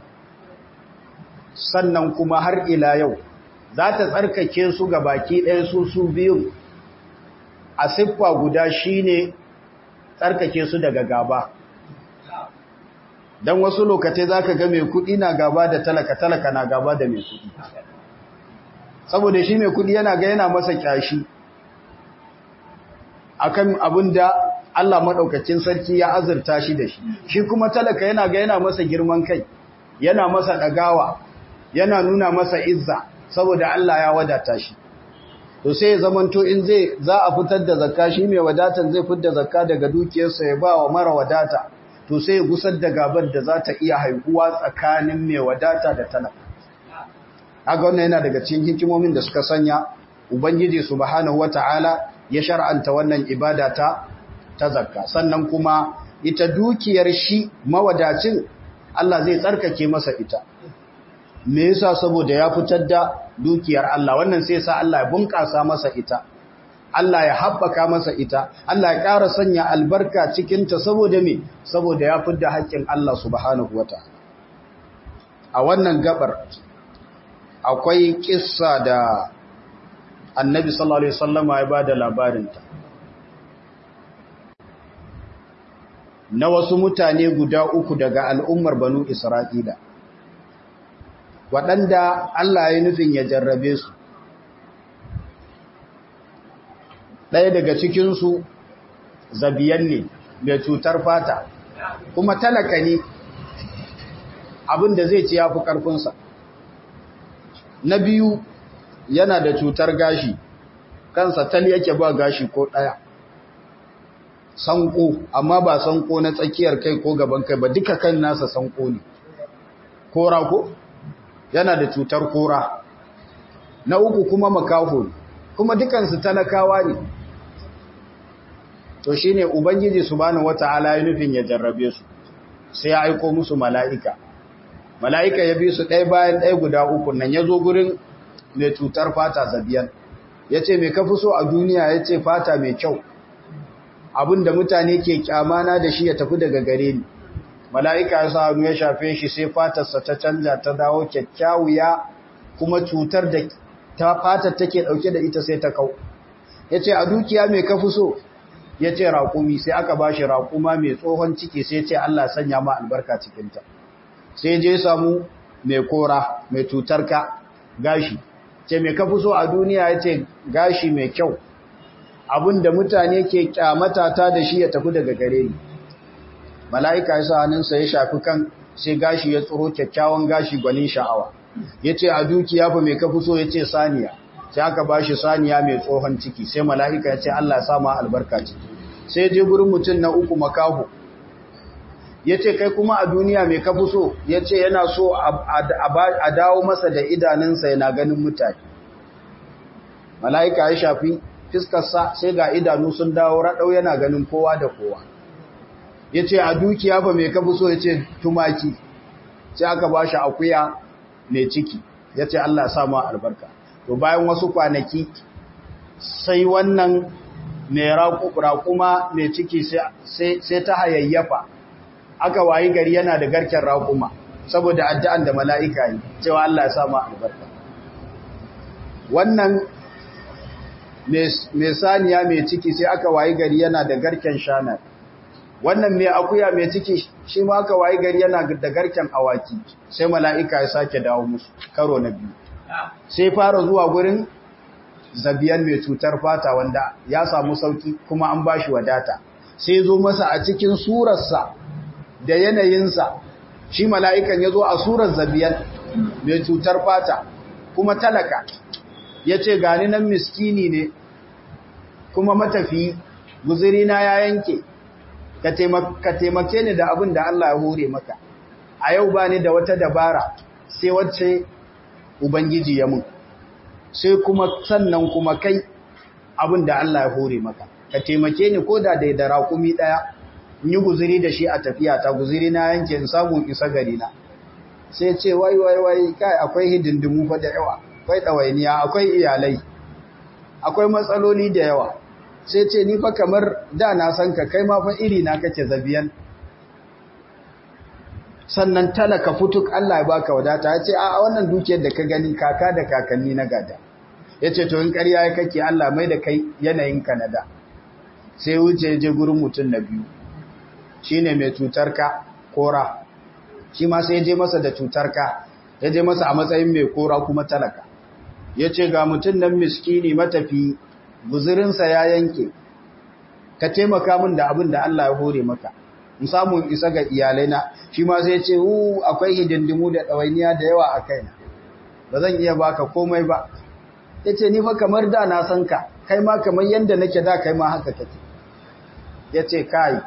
sannan kuma har ila yau za ta tsarkake su ga baki ɗaya su su biyu a siffa guda shine tsarkake su daga gaba don wasu lokacin za ka ga mai kuɗi na gaba da talaka talaka na gaba da mai kuɗi saboda shi mai kuɗi yana ga yana masa kyashi akan abin da Allah maɗaukacin sarki ya azurta shi da shi shi kuma talaka yana ga yana masa girman kai yana masa ɗagawa yana nuna masa izza saboda Allah ya wadata shi to sai ya zamanto in zai za a fitar da zakka shi mai wadatan zai fitar da zakka daga dukiyarsa ya ba wa mara wadata to sai ya gusar da gabar da za ta iya haihuwa tsakanin mai wadata da talaka kaga wannan yana daga cikin hikimomin da suka sanya ubangiji subhanahu wataala ya shar'anta wannan ibada ta ta zakka sannan kuma ita dukiyar shi mawadacin Allah zai tsarkake masa ita me yasa saboda ya fitar da dukiyar Allah wannan sai sa Allah ya bunƙasa masa ita Allah ya haɓaka masa ita Allah ya ƙara sanya albarka cikin ta saboda me saboda ya fitar haƙƙin Allah subhanahu wataala a wannan gabar akwai kissa da Annabi sallallahu alaihi wasallama ya bada labarinta na wasu mutane guda uku daga al'ummar banu Isra'ila, waɗanda Allah ya nufin ya jarrabe su. Ɗaya daga cikinsu zabiyan ne mai cutar fata, kuma talaka ne abin da zai ci ya fi ƙarfinsa. Na biyu yana da cutar gashi, kansa tal yake ba gashi ko ɗaya. sanko amma ba sanko na tsakiyar kai ko gaban kai ba duka kan nasa sanko ne kora ko yana da cutar kora na uku kuma makaho kuma dukansu talakawa ne to shine ubangiji subhanahu wataala ya nufin ya jarrabe su sai ya aiko musu mala'ika mala'ika ya bi su ɗaya bayan ɗaya guda uku nan ya zo gurin mai cutar fata zabiyan ya ce mai kafi so a duniya ya ce fata mai kyau abinda mutane ke kyamana da shi ya tafi daga gare ni mala'ika ya sa hannu ya shafe shi sai fatarsa ta canja ta dawo kyakkyawuya kuma cutar da ta fatar take dauke da ita sai ta kau ya ce a dukiya mai kafi so ya ce raƙumi sai aka ba shi raƙuma mai tsohon ciki sai ce Allah sanya ma albarka cikinta sai je samu mai kora mai cutar ka gashi ce mai kafi so a duniya ya ce gashi mai kyau abinda mutane ke kyamata ta da shi ya tafi daga gare ni mala'ika ya sa hannunsa ya shafi kan sai gashi ya tsoro kyakkyawan gashi gwanin sha'awa ya ce a dukiya fa mai kafi so ya ce saniya sai aka ba shi saniya mai tsohon ciki sai mala'ika ya ce Allah sa ma albarka ciki sai je gurin mutum na uku makaho ya ce kai kuma a duniya mai kafi so ya ce yana so a dawo masa da idanunsa yana ganin mutane mala'ika ya shafi fiskarsa sai ga idanu sun dawo raɗau yana ganin kowa da kowa ya ce a dukiya ba mai kafi so ya ce tumaki sai aka ba shi akuya mai ciki ya ce Allah sa ma albarka to bayan wasu kwanaki sai wannan mai raƙuma mai ciki sai ta hayayyafa aka wayi gari yana da garken raƙuma saboda addu'an da mala'ika yi cewa Allah ya sa ma albarka wannan mai saniya mai ciki sai aka wayi gari yana da garken shanar wannan mai akuya mai ciki shi ma aka wayi gari yana da garken awaki sai mala'ika ya sake dawo musu karo na biyu sai fara zuwa gurin zabiyan mai cutar fata wanda ya samu sauki kuma an bashi wadata sai zo masa a cikin surarsa da yanayinsa shi mala'ikan ya zo a surar zabiyan mai cutar fata kuma talaka ya ce gani nan miskini ne kuma matafi guzirina ya yanke ka taimake ni da abin da Allah ya hore maka a yau ba ni da wata dabara sai wacce Ubangiji ya mun sai kuma sannan kuma kai abin da Allah ya hore maka ka taimake ni ko da da raƙumi ɗaya in yi guziri da shi a tafiya ta guziri na yanke in samu isa gari na sai ce wai wai wai kai akwai hidindimu fa da yawa akwai ɗawainiya akwai iyalai akwai matsaloli da yawa sai ce ni fa kamar da na san ka kai ma fa iri na kake zabiyan sannan talaka futuk Allah ya baka wadata ya ce a wannan dukiyar da ka gani kaka da kakanni na gada ya ce to in ƙarya ya kake Allah mai da kai yanayin Kanada sai wuce je gurin mutum na biyu shi ne mai cutar ka kora shi ma sai je masa da cutar ka ya je masa a matsayin mai kora kuma talaka ya ce ga mutum nan miskini matafi guzurinsa ya yanke ka taimaka min da abin da Allah ya hore maka in samu isa ga iyalaina shi ma sai ce hu akwai hidindimu da ɗawainiya da yawa a kaina ba zan iya baka komai ba ya ce ni fa kamar da na san ka kai ma kamar yadda nake da kai ma haka kake ya ce kai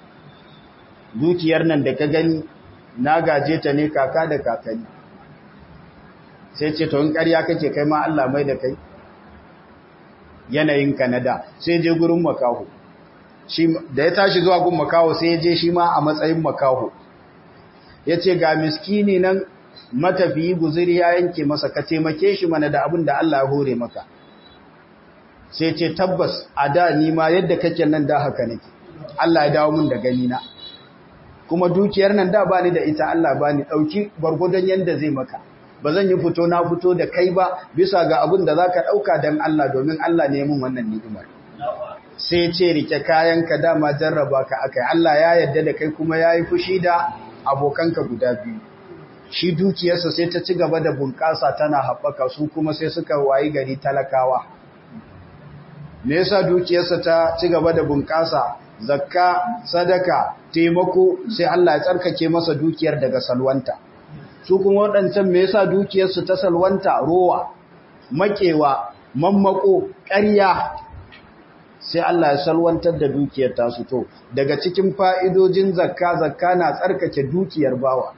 dukiyar nan da ka gani na gaje ta ne kaka da kakanni sai ce to in ƙarya kake kai ma Allah mai da kai yanayin Kanada sai je gurin makaho da ya tashi zuwa gun makaho sai ya je shi ma a matsayin makaho ya ce ga miskini nan matafiyi guziri ya yanke masa ka taimake shi mana da abin da Allah ya hore maka sai ce tabbas a da ni ma yadda kake nan da haka nake Allah ya dawo min da gani na kuma dukiyar nan da bani da ita Allah bani dauki gwargwadon yanda zai maka ba zan yi fito na fito da kai ba bisa ga abin da zaka dauka dan Allah domin Allah ne mun wannan ni'imar sai ce rike kayanka dama jarraba ka akai Allah ya yarda da kai kuma yayi fushi da abokanka guda biyu shi dukiyarsa sai ta ci gaba da bunƙasa tana haɓaka su kuma sai suka wayi gari talakawa me yasa dukiyarsa ta ci gaba da bunƙasa zakka sadaka taimako sai Allah ya tsarkake masa dukiyar daga salwanta su kuma waɗancan me yasa dukiyarsu ta salwanta rowa makewa mammako ƙarya sai Allah ya salwantar da dukiyar tasu to daga cikin fa'idojin zakka zakka na tsarkake dukiyar bawa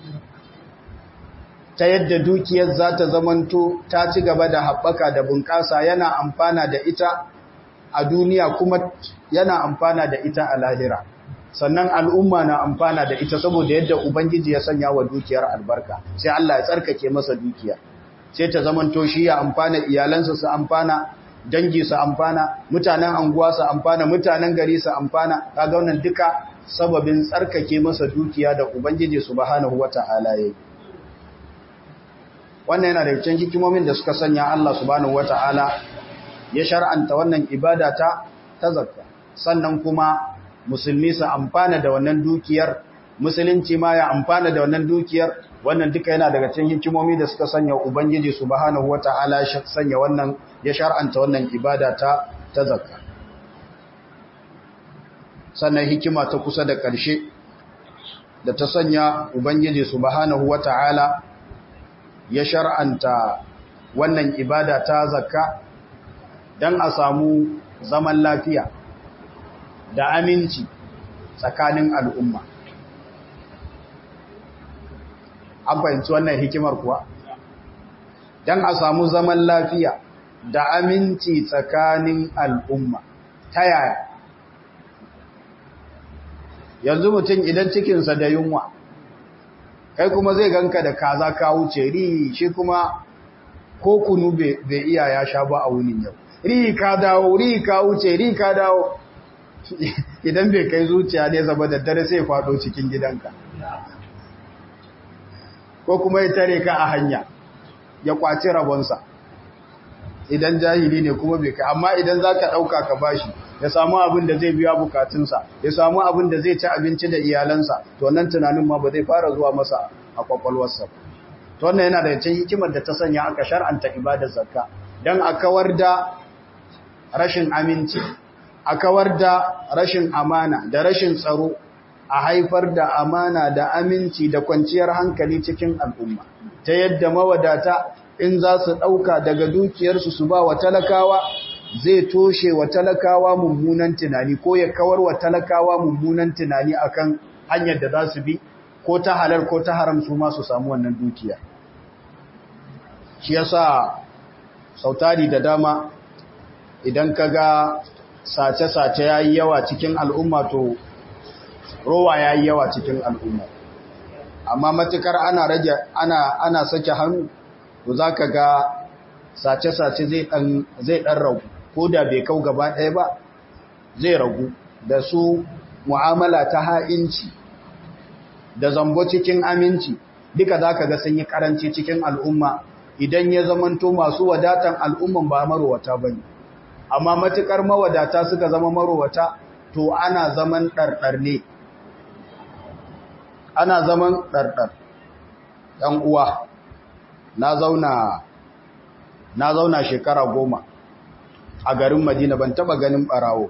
ta yadda dukiyar za ta zamanto ta ci gaba da haɓaka da bunƙasa yana amfana da ita a duniya kuma yana amfana da ita a lahira sannan al'umma na amfana da ita saboda yadda ubangiji ya sanya wa dukiyar albarka sai Allah ya tsarkake masa dukiyar sai ta zamanto shi ya amfana iyalansa su amfana dangi su amfana mutanen anguwa su amfana mutanen gari su amfana kaga wannan duka sababin tsarkake masa dukiya da ubangiji subhanahu wata'ala yayi wannan yana da cikin hikimomin da suka sanya Allah subhanahu wata'ala ya shar'anta wannan ibada ta ta zakka sannan kuma musulmi su amfana da wannan dukiyar musulunci ma ya amfana da wannan dukiyar wannan duka yana daga cikin hikimomi da suka sanya ubangiji subhanahu wata'ala ya sanya wannan ya shar'anta wannan ibada ta ta zakka sannan hikima ta kusa da ƙarshe da ta sanya ubangiji subhanahu wata'ala ya shar'anta wannan ibada ta zakka dan a samu zaman lafiya da aminci tsakanin al'umma an fahimci wannan hikimar kuwa don a samu zaman lafiya da aminci tsakanin al'umma ta yaya yanzu mutum idan cikinsa da yunwa kai kuma zai ganka da kaza ka wuce ri shi kuma ko kunu bai iya ya sha ba a wunin yau ri ka dawo ri ka wuce ri ka dawo idan bai kai zuciya ne zaba da dare sai faɗo cikin gidanka ko kuma ya tare ka a hanya ya kwaci rabonsa idan jahili ne kuma bai kai amma idan za ka ɗauka ka bashi ya samu abin da zai biya bukatunsa ya samu abin da zai ci abinci da iyalansa to nan tunanin ma ba zai fara zuwa masa a kwakwalwarsa to wannan yana da cikin hikimar da ta sanya aka shar'anta ibadar zakka dan a kawar da rashin aminci a kawar da rashin amana da rashin tsaro a haifar da amana da aminci da kwanciyar hankali cikin al'umma ta yadda mawadata in za su ɗauka daga dukiyarsu su ba wa talakawa zai toshe wa talakawa mummunan tunani ko ya kawar wa talakawa mummunan tunani akan hanyar da za su bi ko ta halar ko ta haram su ma su samu wannan dukiya shi yasa sautari da dama idan ka ga sace-sace ya yi yawa cikin al'umma to rowa ya yi yawa cikin al'umma amma matukar ana rage ana ana sake hannu to za ka ga sace-sace zai ɗan ragu ko da bai kau gaba ɗaya ba zai ragu da su mu'amala ta ha'inci da zambo cikin aminci duka za ka ga sun yi karanci cikin al'umma idan ya zamanto masu wadatan al'umman ba marowata ba ne amma matukar mawadata suka zama marowata to ana zaman ɗarɗar ne ana zaman ɗarɗar ɗan uwa na zauna na zauna shekara goma a garin madina ban taɓa ganin ɓarawo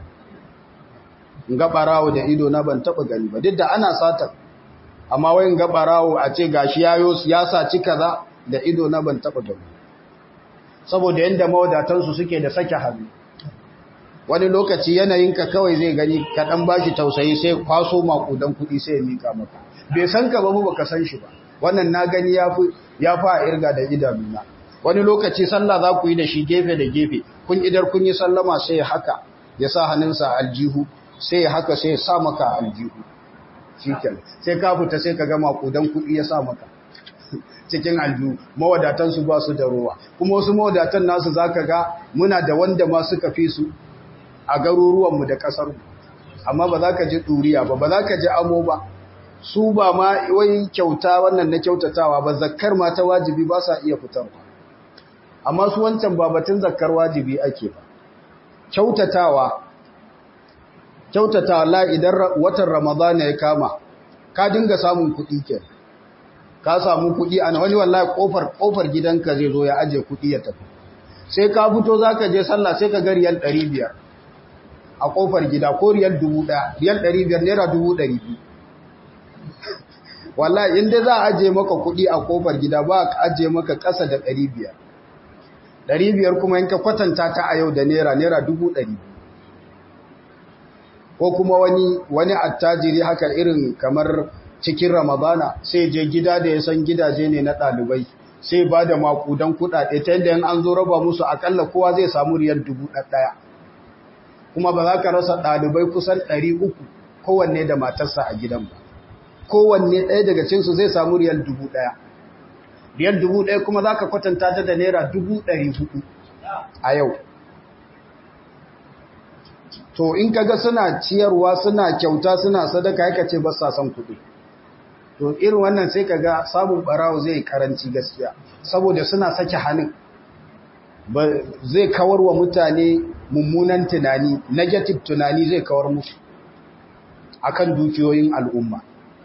ga ɓarawo da ido na ban taɓa gani ba duk da ana satar amma wayin ga ɓarawo a ce gashi yayo ya saci kaza da ido na ban taɓa gani saboda yadda mawadatansu suke da sake hannu wani lokaci yanayinka kawai zai gani kaɗan ba shi tausayi sai kwaso makudan kuɗi sai ya mika maka bai san ka ba mu baka san shi ba wannan na gani ya fi a irga da idanuna wani lokaci sallah za ku yi da shi gefe da gefe kun idar kun yi sallama sai haka ya sa hannunsa aljihu sai ya haka sai ya sa maka aljihu shikel sai ka fita sai ka ga makudan kuɗi ya sa maka cikin aljihu mawadatansu ba su da ruwa kuma wasu mawadatan nasu za ka ga muna da wanda ma suka fi su a garuruwanmu da ƙasarmu amma ba za ka ji ɗuriya ba ba za ka ji amo ba su ba ma wai kyauta wannan na kyautatawa ba zakkar ma ta wajibi ba sa iya fitarwa amma su wancan ba batun zakkar wajibi ake ba kyautatawa kyautatawa la idan watan ramadana ya kama ka dinga samun kuɗi ke ka samu kuɗi a wani wallahi kofar kofar gidanka zai zo ya aje kuɗi ya tafi sai ka fito zaka je sallah sai ka ga riyal 500 a kofar gida ko riyal 1000 riyal 500 naira 200 wallahi inda za a aje maka kuɗi a kofar gida ba ka aje maka ƙasa da 500 500 kuma in ka kwatanta ta a yau da naira naira 200 ko kuma wani wani attajiri haka irin kamar cikin ramadana sai je gida da ya san gidaje ne na ɗalibai sai ba da makudan kuɗaɗe ta yadda an zo raba musu akalla kowa zai samu riyar dubu ɗaya kuma ba za ka rasa ɗalibai kusan ɗari uku kowanne da matarsa a gidan ba kowanne ɗaya daga cinsu zai samu riyar dubu ɗaya riyal dubu ɗaya kuma za ka kwatanta ta da naira dubu ɗari hudu a yau to in kaga suna ciyarwa suna kyauta suna sadaka yaka ce ba sa son kuɗi to irin wannan sai kaga sabon barawo zai karanci gaskiya saboda suna sake hannun zai kawar wa mutane mummunan tunani negative tunani zai kawar musu akan dukiyoyin al'umma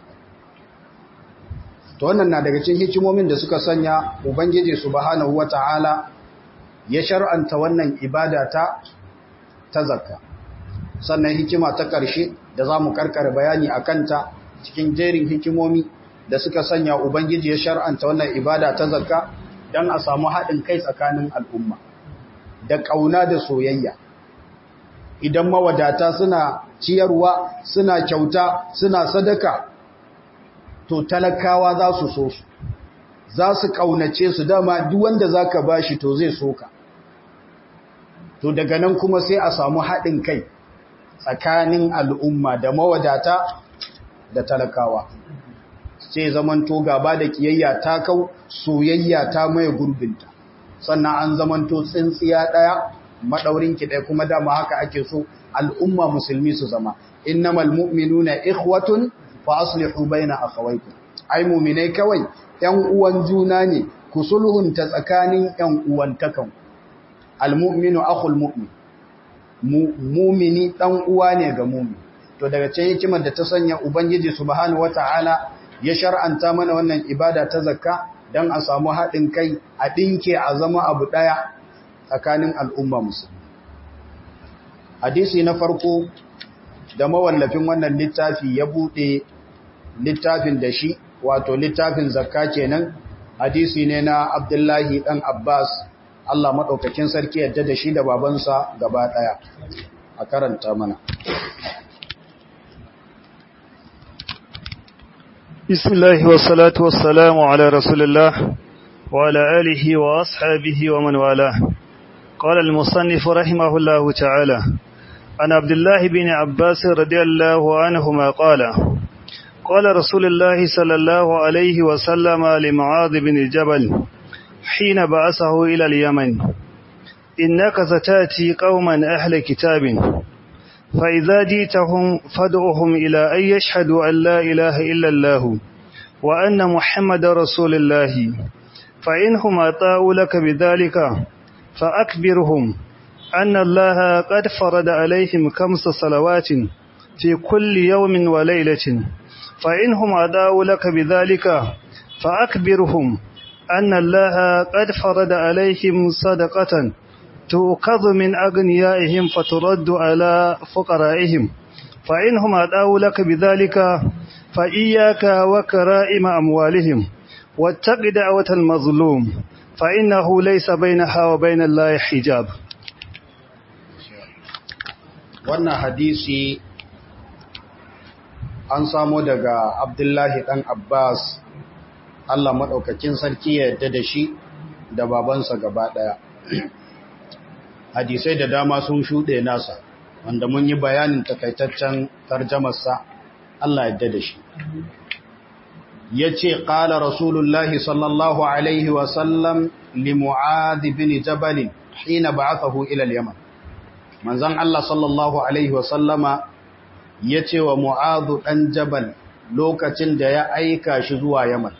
to wannan na daga cikin hikimomin da suka sanya ubangiji subhanahu wata'ala ya shar'anta wannan ibada ta ta zakka sannan hikima ta ƙarshe da zamu karkare bayani akan ta cikin jerin hikimomi da suka sanya ubangiji ya shar'anta wannan ibada ta zakka dan a samu haɗin kai tsakanin al'umma da ƙauna da soyayya idan mawadata suna ciyarwa suna kyauta suna sadaka to talakawa za su so su za su ƙaunace su dama duk wanda za ka ba shi to zai so ka to daga nan kuma sai a samu haɗin kai tsakanin al'umma da mawadata da talakawa sai zamanto gaba da kiyayya ta kau soyayya ta maye gurbinta sannan an zamanto tsintsiya ɗaya maɗaurinki ɗaya kuma dama haka ake so al'umma musulmi su zama innamal mu'minuna ikhwatun fa aslihu baina akhawaykum ai mu'minai kawai ƴan uwan juna ne ku sulhunta tsakanin ƴan uwantakan almu'minu akhul mu'min mu'mini dan uwa ne ga mu'min to daga cikin hikimar da ta sanya ubangiji subhanahu wataala ya shar'anta mana wannan ibada ta zakka dan a samu haɗin kai a dinke a zama abu ɗaya tsakanin al'umma musulmi hadisi na farko da mawallafin wannan littafi ya buɗe littafin da shi wato littafin zakka kenan hadisi ne na abdullahi ɗan abbas Allah maɗaukakin sarki yadda da shi da babansa gaba ɗaya a karanta mana bismillahi wassalatu wassalamu ala rasulillah wa ala alihi wa ashabihi wa man wala قال المصنف رحمه الله تعالى عن عبد الله بن عباس رضي الله عنهما قال قال رسول الله صلى الله عليه وسلم لمعاذ بن جبل حين بعثه إلى اليمن إنك ستاتي قوما أهل كتاب فإذا جيتهم فادعهم إلى أن يشهدوا أن لا إله إلا الله وأن محمد رسول الله فإنهم أطاعوا لك بذلك فأكبرهم أن الله قد فرض عليهم خمس صلوات في كل يوم وليلة فإنهم أداوا لك بذلك فأكبرهم أن الله قد فرض عليهم صدقة تؤخذ من أغنيائهم فترد على فقرائهم فإنهم أداوا لك بذلك فإياك وكرائم أموالهم واتق دعوة المظلوم فإنه ليس بينها وبين الله حجاب wannan hadisi an samo daga abdullahi ɗan abbas allah maɗaukakin sarki ya yadda da shi da babansa gaba ɗaya hadisai da dama sun shuɗe nasa wanda mun yi bayanin takaitaccen tarjamarsa allah yadda da shi ya ce ƙala rasulullahi sallallahu alaihi wasallam limu'adi bin jabalin hina ba'athahu ila al-yaman manzon Allah sallallahu alaihi wasallama ya ce wa mu'adu ɗan jabal lokacin da ya aika shi zuwa yaman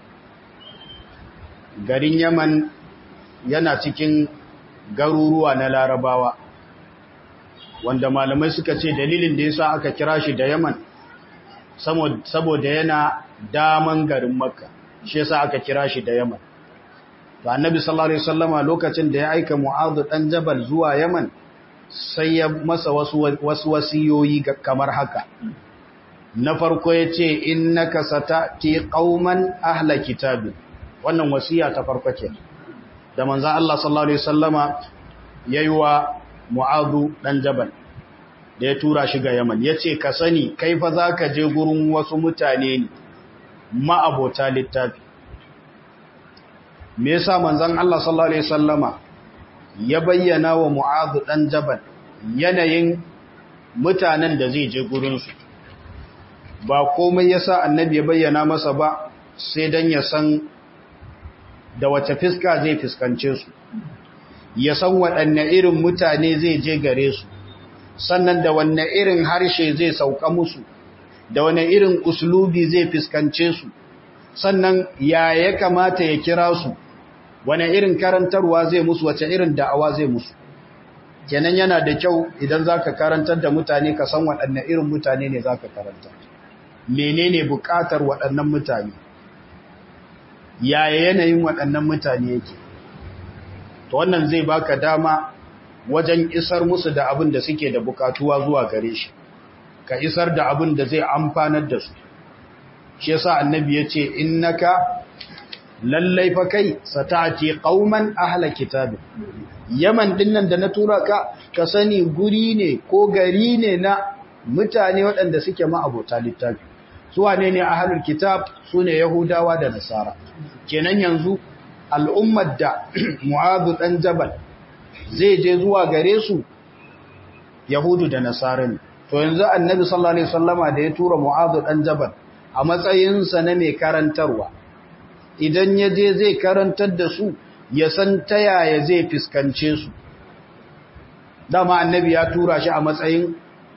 garin yaman yana cikin garuruwa na larabawa wanda malamai suka ce dalilin da yasa aka kira shi da yaman saboda yana daman garin makka shi yasa aka kira shi da yaman to annabi sallallahu alaihi wasallama lokacin da ya aika mu'adu ɗan jabal zuwa yaman sai ya masa wasu wasiyoyi kamar haka na farko ya ce innaka satati qauman ahla kitabin wannan wasiya ta farko ce da manzon Allah sallallahu alaihi wasallama yayi wa Mu'adh dan Jabal da ya tura shi ga Yaman yace ka sani kai fa zaka je gurin wasu mutane ne ma'abota littafi me yasa manzon Allah sallallahu alaihi wasallama ya bayyana wa Mu'adh dan Jabal yanayin mutanen da zai je gurinsu ba komai yasa annabi ya bayyana masa ba sai dan ya san da wace fiska zai fiskance su ya san waɗanne irin mutane zai je gare su sannan da wanne irin harshe zai sauka musu da wanne irin uslubi zai fiskance su sannan ya ya kamata ya kira su wane irin karantarwa zai musu wace irin da'awa zai musu kenan yana da kyau idan zaka karantar da mutane ka san waɗanne irin mutane ne zaka karantar menene buƙatar waɗannan mutane yaya yanayin waɗannan mutane yake to wannan zai baka dama wajen isar musu da abin da suke da bukatuwa zuwa gare shi ka isar da abin da zai amfanar da su shi yasa annabi yace innaka lallai fa kai satati qauman ahla kitab yaman dinnan da na tura ka ka sani guri ne ko gari ne na mutane waɗanda suke ma abota littafi su wane ne ahlul kitab sune yahudawa da nasara kenan yanzu al'ummar da mu'adhu dan jabal zai je zuwa gare su yahudu da nasara ne to yanzu annabi sallallahu alaihi wasallama da ya tura mu'adhu dan jabal a matsayinsa na mai karantarwa idan ya je zai karantar da su ya san ta yaya zai fiskance su dama annabi ya tura shi a matsayin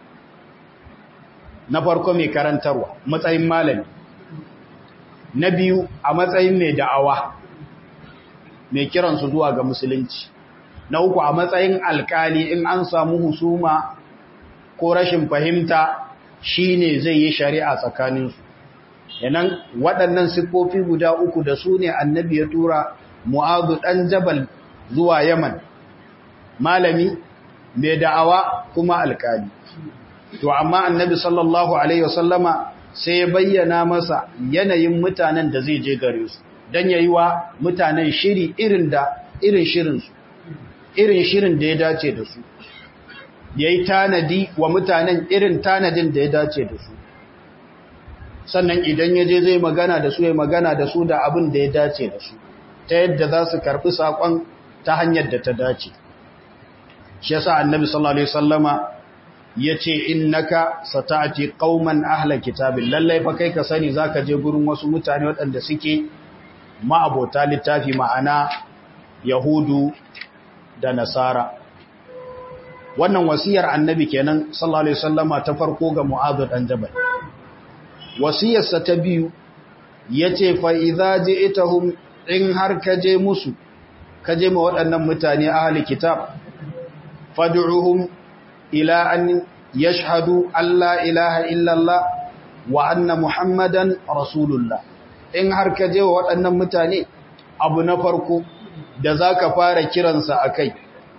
na farko mai karantarwa matsayin malami na biyu a matsayin mai da'awa mai kiransu zuwa ga musulunci na uku a matsayin alkali in an samu husuma ko rashin fahimta shine zai yi shari'a tsakaninsu yanan waɗannan siffofi guda uku da su ne annabi ya tura mu'azu ɗan jabal zuwa yaman malami mai da'awa kuma alkali to amma annabi sallallahu alaihi wasallama sai ya bayyana masa yanayin mutanen da zai je gare su don yayi wa mutanen shiri irin da irin shirinsu irin shirin da ya dace da su yayi tanadi wa mutanen irin tanadin da ya dace da su sannan idan ya je zai magana da su ya magana da su da abin da ya dace da su ta yadda za su karɓi saƙon ta hanyar da ta dace shi yasa annabi sallallahu alaihi wasallama yace innaka sata'ati qauman ahla kitabin lallai fa kai ka sani zaka je gurin wasu mutane waɗanda suke ma'abota littafi ma'ana yahudu da nasara wannan wasiyar annabi kenan sallallahu alaihi wasallama ta farko ga mu'adh dan jabal wasiyarsa ta biyu yace fa idza ji'tahum in har ka je musu ka je ma waɗannan mutane ahli kitab fad'uhum ila an yashhadu alla ilaha illallah wa anna muhammadan rasulullah in har ka je wa waɗannan mutane abu na farko da zaka fara kiransa akai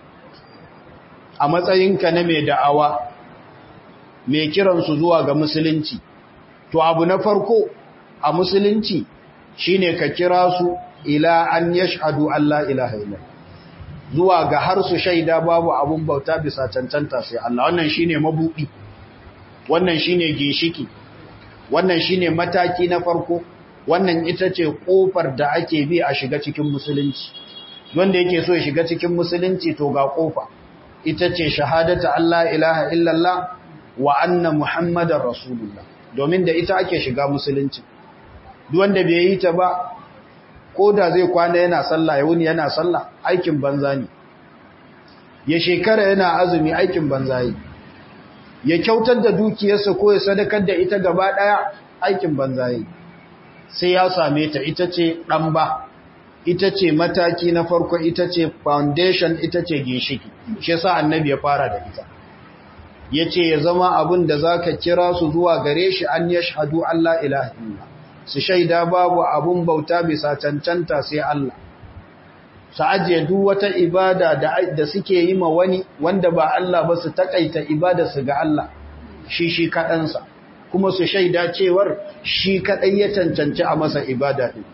a matsayinka na mai da'awa mai kiransu zuwa ga musulunci to abu na farko a musulunci shine ka kira su ila an yashhadu alla ilaha illallah zuwa ga har su shaida babu abun bauta bisa cancanta sai Allah wannan shine mabudi wannan shine ginshiki wannan shine mataki na farko wannan ita ce kofar da ake bi a shiga cikin musulunci wanda yake so ya shiga cikin musulunci to ga kofa ita ce shahadata Allah ilaha illallah wa anna muhammadar rasulullah domin da ita ake shiga musulunci duk wanda bai yi ta ba ko da zai kwana yana sallah ya wuni yana sallah aikin banza ne ya shekara yana azumi aikin banza yi ya kyautar da dukiyarsa ko ya sadakar da ita gaba daya aikin banza yi sai ya same ta ita ce dan ba ita ce mataki na farko ita ce foundation ita ce ginshiki shi yasa annabi ya fara da ita yace ya zama abin da zaka kira su zuwa gare shi an yashhadu Allah ilaha illallah su shaida babu abun bauta bisa cancanta sai Allah su ajiye duk wata ibada da suke yi ma wani wanda ba Allah ba su takaita ibada su ga Allah shi shi kaɗansa kuma su shaida cewar shi kaɗai ya cancanci a masa ibada ɗin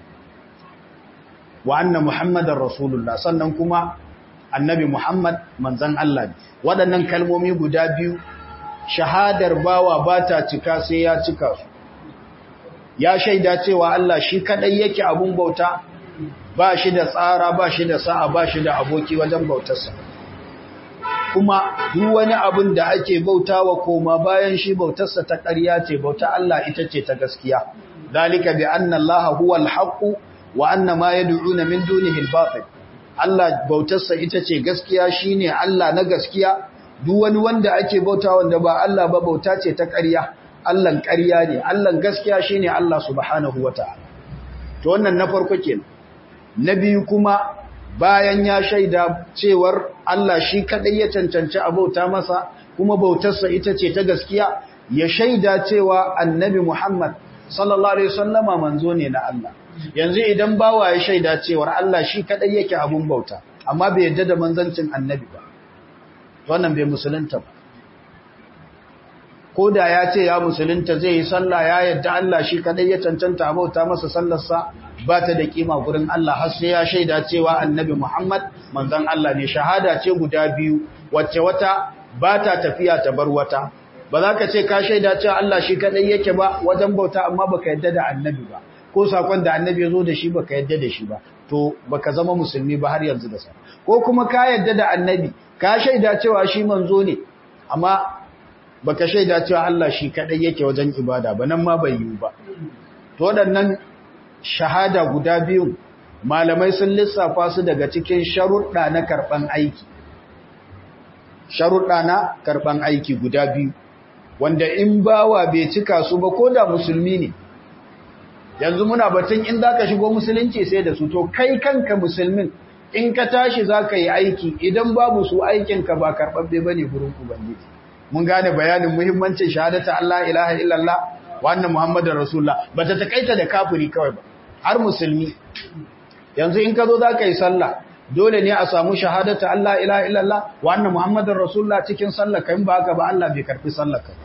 wa anna muhammadar rasulullah sannan kuma annabi muhammad manzan Allah ne waɗannan kalmomi guda biyu shahadar bawa ba ta cika sai ya cika su ya shaida cewa Allah shi kadai yake abun bauta ba shi da tsara ba shi da sa'a ba shi da aboki wajen bautarsa kuma duk wani abun da ake bautawa koma bayan shi bautarsa ta ƙarya ce bauta Allah ita ce ta gaskiya dalika bi anna Allah huwa al-haqq wa anna ma yad'una min dunihi al-batil Allah bautarsa ita ce gaskiya shine Allah na gaskiya duk wani wanda ake bauta wanda ba Allah ba bauta ce ta ƙarya Allahn ƙarya ne Allahn gaskiya shine Allah subhanahu wata'ala to wannan na farko kenan na biyu kuma bayan ya shaida cewar Allah shi kadai ya cancanci abauta masa kuma bautarsa ita ce ta gaskiya ya shaida cewa annabi Muhammad sallallahu alaihi wasallama manzo ne na Allah yanzu idan bawa ya shaida cewar Allah shi kadai yake abun bauta amma bai yadda da manzancin annabi ba wannan bai musulunta ba ko da ya ce ya musulunta zai yi sallah ya yadda Allah shi kadai ya cancanta a bauta masa sallarsa ba ta da kima gurin Allah har sai ya shaida cewa annabi Muhammad manzon Allah ne shahada ce guda biyu wacce wata ba ta tafiya ta bar wata ba za ka ce ka shaida cewa Allah shi kadai yake ba wajen bauta amma baka yadda da annabi ba ko sakon da annabi ya zo da shi baka yadda da shi ba to baka zama musulmi ba har yanzu da sa ko kuma ka yadda da annabi ka shaida cewa shi manzo ne amma baka shaida cewa Allah shi kadai yake wajen ibada ba nan ma bai yi ba to waɗannan shahada guda biyu malamai sun lissafa su daga cikin sharuɗa na karɓan aiki sharuɗa na karɓan aiki guda biyu wanda in bawa bai cika su ba ko da musulmi ne yanzu muna batun in zaka shigo musulunci sai da su to kai kanka musulmin in ka tashi zaka yi aiki idan babu su aikinka ba karɓaɓɓe bane gurin ubangiji mun gane bayanin muhimmancin shahadata Allah ilaha illallah wa anna muhammadar rasulullah bata takaita da kafiri kawai ba har musulmi yanzu in ka zo zaka yi sallah dole ne a samu shahadata Allah ilaha illallah wa anna muhammadar rasulullah cikin sallah kai ba haka ba Allah bai karbi sallar ka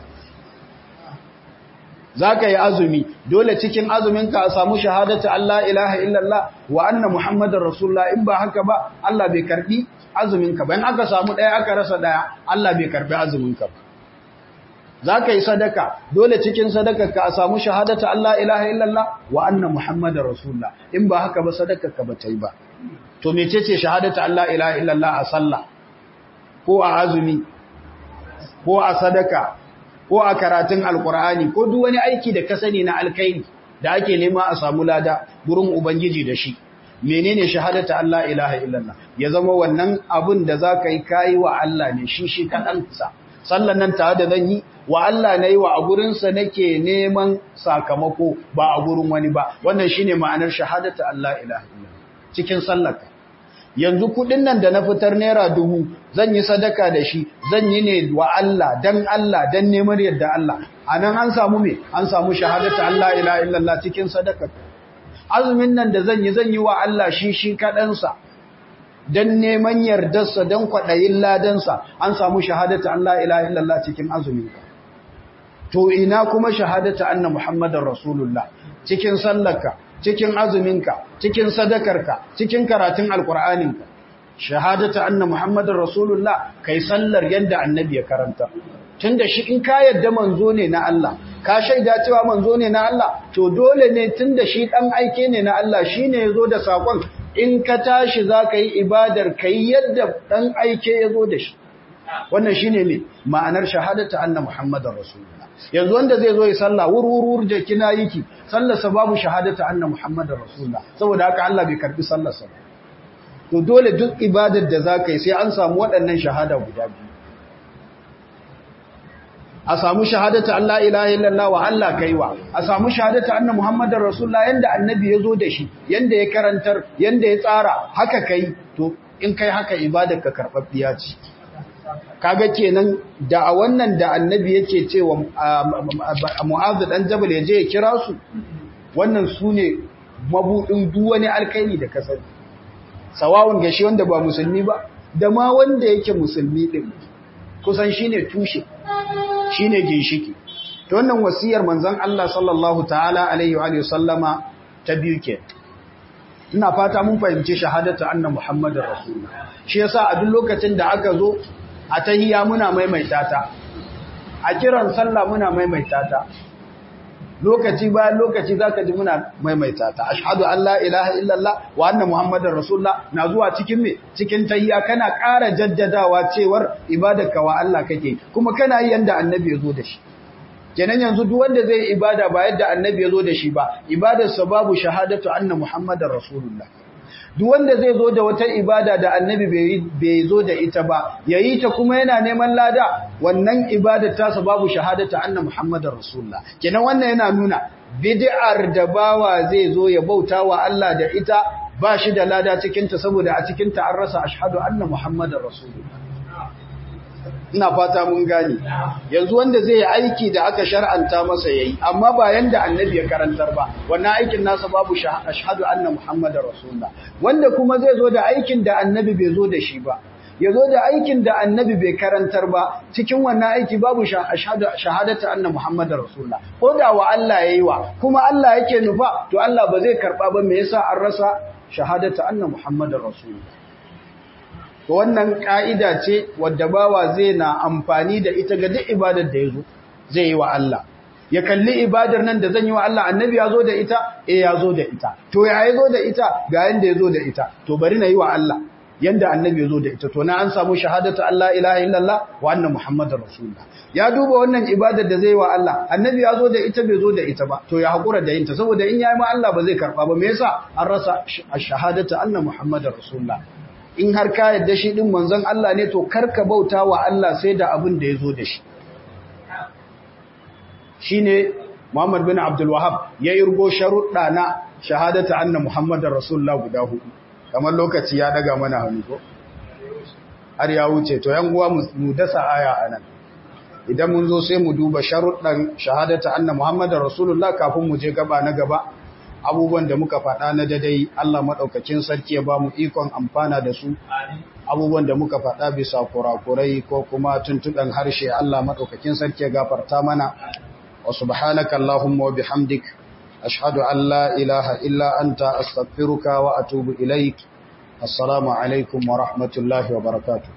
zaka yi azumi dole cikin azumin ka a samu shahadata Allah ilaha illallah wa anna muhammadar rasulullah in ba haka ba Allah bai karbi azuminka bayan aka samu ɗaya aka rasa ɗaya Allah bai karbi azuminka ba za ka yi sadaka dole cikin sadakarka a samu shahadata Allah ilaha illallah wa anna muhammadar rasulullah in ba haka ba sadakarka ba ta yi ba to mecece shahadata Allah ilaha illallah a sallah ko a azumi ko a sadaka ko a karatun alkur'ani ko duk wani aiki da ka sani na alkaini da ake nema a samu lada gurin ubangiji da shi menene shahadata Allah ilaha illallah ya zama wannan abun da zaka yi kai wa Allah ne shi shi kadan sa sallan nan tare da zan yi wa Allah nayi wa a gurin sa nake neman sakamako ba a gurin wani ba wannan shine ma'anar shahadata Allah ilaha illallah cikin sallarka yanzu kudin nan da na fitar naira dubu zan yi sadaka da shi zan yi ne wa Allah dan Allah dan neman yadda Allah anan an samu me an samu shahadata Allah ilaha illallah cikin sadaka azumin nan da zan yi zan yi wa Allah shi shi kaɗansa don neman yardarsa don kwaɗayin ladansa an samu shahadata Allah ilaha illallah cikin azuminka to ina kuma shahadata anna muhammadar rasulullah cikin sallarka cikin azuminka cikin sadakarka cikin karatun alkur'aninka shahadata anna muhammadar rasulullah kai sallar yadda annabi ya karanta tunda shi in ka yadda manzo ne na Allah ka shaida cewa manzo ne na Allah to dole ne tunda shi dan aike ne na Allah shine yazo da sakon in ka tashi zaka yi ibadar kai yadda dan aike yazo da shi wannan shine me ma'anar shahadata anna muhammadar rasulullah yanzu wanda zai zo ya salla wurwurwur da kina yiki sallarsa babu shahadata anna muhammadar rasulullah saboda haka Allah bai karbi sallarsa ba to dole duk ibadar da zaka yi sai an samu waɗannan shahada guda biyu a samu shahadata Allah ilaha illallah wa Allah kaiwa a samu shahadata anna muhammadar rasulullah yanda annabi ya zo da shi yanda ya karantar yanda ya tsara haka kai to in kai haka ibadar ka karɓaɓɓiya ce kaga kenan da a wannan da annabi yake cewa mu'azu dan jabal ya je ya kira su wannan su ne mabudin duk wani alkaini da kasar sawawun gashi wanda ba musulmi ba da ma wanda yake musulmi din kusan shine tushe shine ginshiki to wannan wasiyar manzon Allah sallallahu ta'ala alaihi wa sallama ta biyu ke ina fata mun fahimci shahadatu anna muhammadar rasulullah shi yasa a duk lokacin da aka zo a tahiyya muna maimaita ta a kiran sallah muna maimaita ta lokaci bayan lokaci zaka ji muna maimaita ta ashhadu an la ilaha illallah wa anna muhammadar rasulullah na zuwa cikin me cikin tahiyya kana ƙara jaddadawa cewar ibadarka wa Allah kake kuma kana yi yanda annabi ya zo da shi kenan yanzu duk wanda zai ibada ba yadda annabi ya zo da shi ba ibadarsa babu shahadatu anna muhammadar rasulullah duk wanda zai zo da wata ibada da annabi bai zo da ita ba yayi ta kuma yana neman lada wannan ibadar tasa babu shahadatu anna muhammadar rasulullah kenan wannan yana nuna bid'ar da bawa zai zo ya bauta wa Allah da ita ba shi da lada cikin ta saboda a cikin ta an rasa ashhadu anna muhammadar rasulullah ina fata mun gane yanzu wanda zai yi aiki da aka shar'anta masa yayi amma ba yanda annabi ya karantar ba wannan aikin nasa babu ashhadu anna muhammadar rasulullah wanda kuma zai zo da aikin da annabi bai zo da shi ba ya zo da aikin da annabi bai karantar ba cikin wannan aiki babu shahadata anna muhammadar rasulullah ko da wa Allah yayi wa kuma Allah yake nufa to Allah ba zai karba ba me yasa an rasa shahadata anna muhammadar rasulullah to wannan ka'ida ce wadda bawa zai na amfani da ita ga duk ibadar da yazo zai yi wa Allah ya kalli ibadar nan da zan yi wa Allah annabi ya zo da ita eh ya zo da ita to ya yi zo da ita ga yanda ya zo da ita to bari na yi wa Allah yanda annabi ya zo da ita to na an samu shahadatu Allah ilaha illallah wa anna muhammadar rasulullah ya duba wannan ibadar da zai wa Allah annabi ya zo da ita bai zo da ita ba to ya hakura da yinta saboda in yayi ma Allah ba zai karba ba me yasa an rasa shahadatu anna muhammadar rasulullah in har ka yadda shi din manzon Allah ne to karka bauta wa Allah sai da abin da ya zo da shi shine Muhammad bin Abdul Wahhab ya irgo sharuɗa na shahadatu anna muhammadar rasulullah guda hudu kamar lokaci ya daga mana hannu ko har ya wuce to yan uwa mu dasa aya anan idan mun zo sai mu duba sharuɗan shahadata anna muhammadar rasulullah kafin mu je gaba na gaba abubuwan da muka faɗa na dadai Allah madaukakin sarki ya ba mu ikon amfana da su abubuwan da muka faɗa bisa kurakurai ko kuma tuntuɗan harshe Allah madaukakin sarki ya gafarta mana wa subhanaka allahumma wa bihamdik ashhadu an la ilaha illa anta astaghfiruka wa atubu ilaik assalamu alaikum wa rahmatullahi wa barakatuh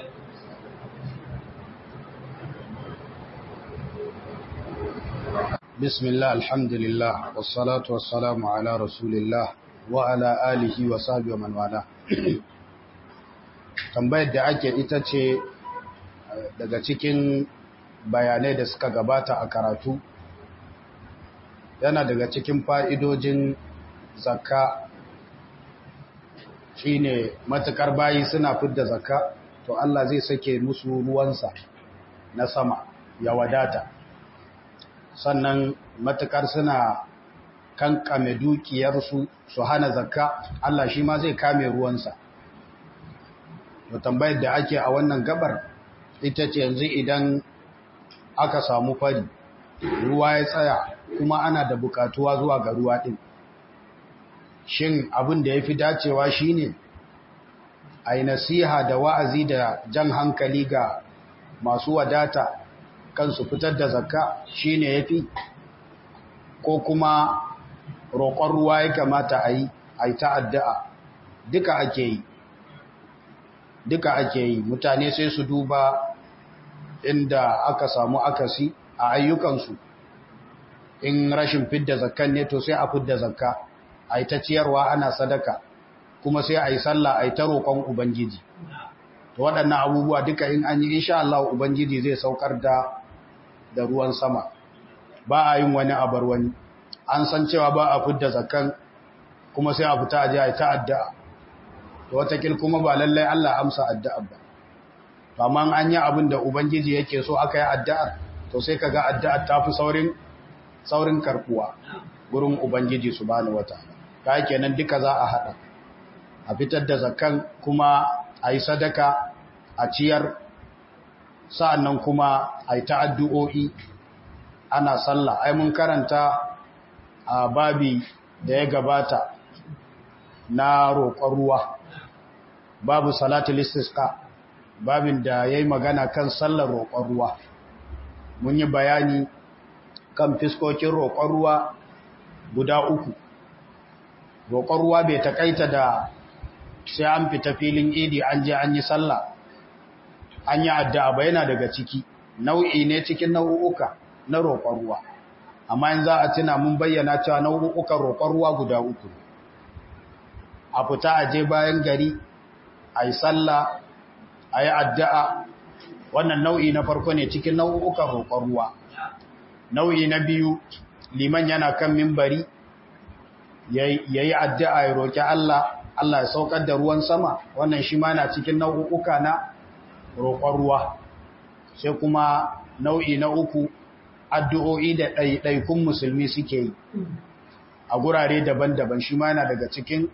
بسم الله الحمد لله والصلاة والسلام على رسول الله وعلى آله وصحبه ومن والاه tambayar da ake ita ce daga cikin bayanai da suka gabata a karatu yana daga cikin fa'idojin zakka shine matukar bayi suna fidda zakka to Allah zai sake musu ruwansa na sama ya wadata sannan matukar suna kankame dukiyarsu su hana zakka Allah shi ma zai kame ruwansa to tambayar da ake a wannan gabar ita ce yanzu idan aka samu fari ruwa ya tsaya kuma ana da bukatuwa zuwa ga ruwa din shin abin da ya fi dacewa shine a yi nasiha da wa'azi da jan hankali ga masu wadata kansu fitar da zakka shine yafi ko kuma roƙon ruwa ya kamata a yi a yi ta'adda'a duka ake yi duka ake yi mutane sai su duba inda aka samu akasi a ayyukansu in rashin fidda zakkan ne to sai a fidda zakka a yi ta ciyarwa ana sadaka kuma sai a yi sallah a yi ta roƙon ubangiji to waɗannan abubuwa duka in an yi insha Allah ubangiji zai saukar da da ruwan sama ba a yin wani abar wani an san cewa ba a fidda zakan kuma sai a fita aje a ta addu'a to watakil kuma ba lallai Allah amsa addu'a ba amma an yi abin da ubangiji yake so aka yi addu'ar to sai kaga addu'ar ta fi saurin saurin karbuwa gurin ubangiji subhanahu wataala kai kenan duka za a hada a fitar da zakan kuma a yi sadaka a ciyar sa'annan kuma a yi ta'addu'o'i ana sallah ai mun karanta a babi da ya gabata na roƙon ruwa babu salatul istisqa babin da ya yi magana kan sallar roƙon ruwa mun yi bayani kan fiskokin roƙon ruwa guda uku roƙon ruwa bai taƙaita da sai an fita filin idi an je an yi sallah an yi addu'a ba yana daga ciki nau'i ne cikin nau'uka na roƙon ruwa amma in za a tuna mun bayyana cewa nau'ukan roƙon ruwa guda uku a fita a je bayan gari a yi sallah a yi addu'a wannan nau'i na farko ne cikin nau'ukan roƙon ruwa nau'i na biyu liman yana kan mimbari yayi addu'a ya roki Allah Allah ya saukar da ruwan sama wannan shi ma na cikin nau'uka na roƙon ruwa sai kuma nau'i na uku addu'o'i da ɗaiɗaikun musulmi suke yi a gurare daban-daban shi ma yana daga cikin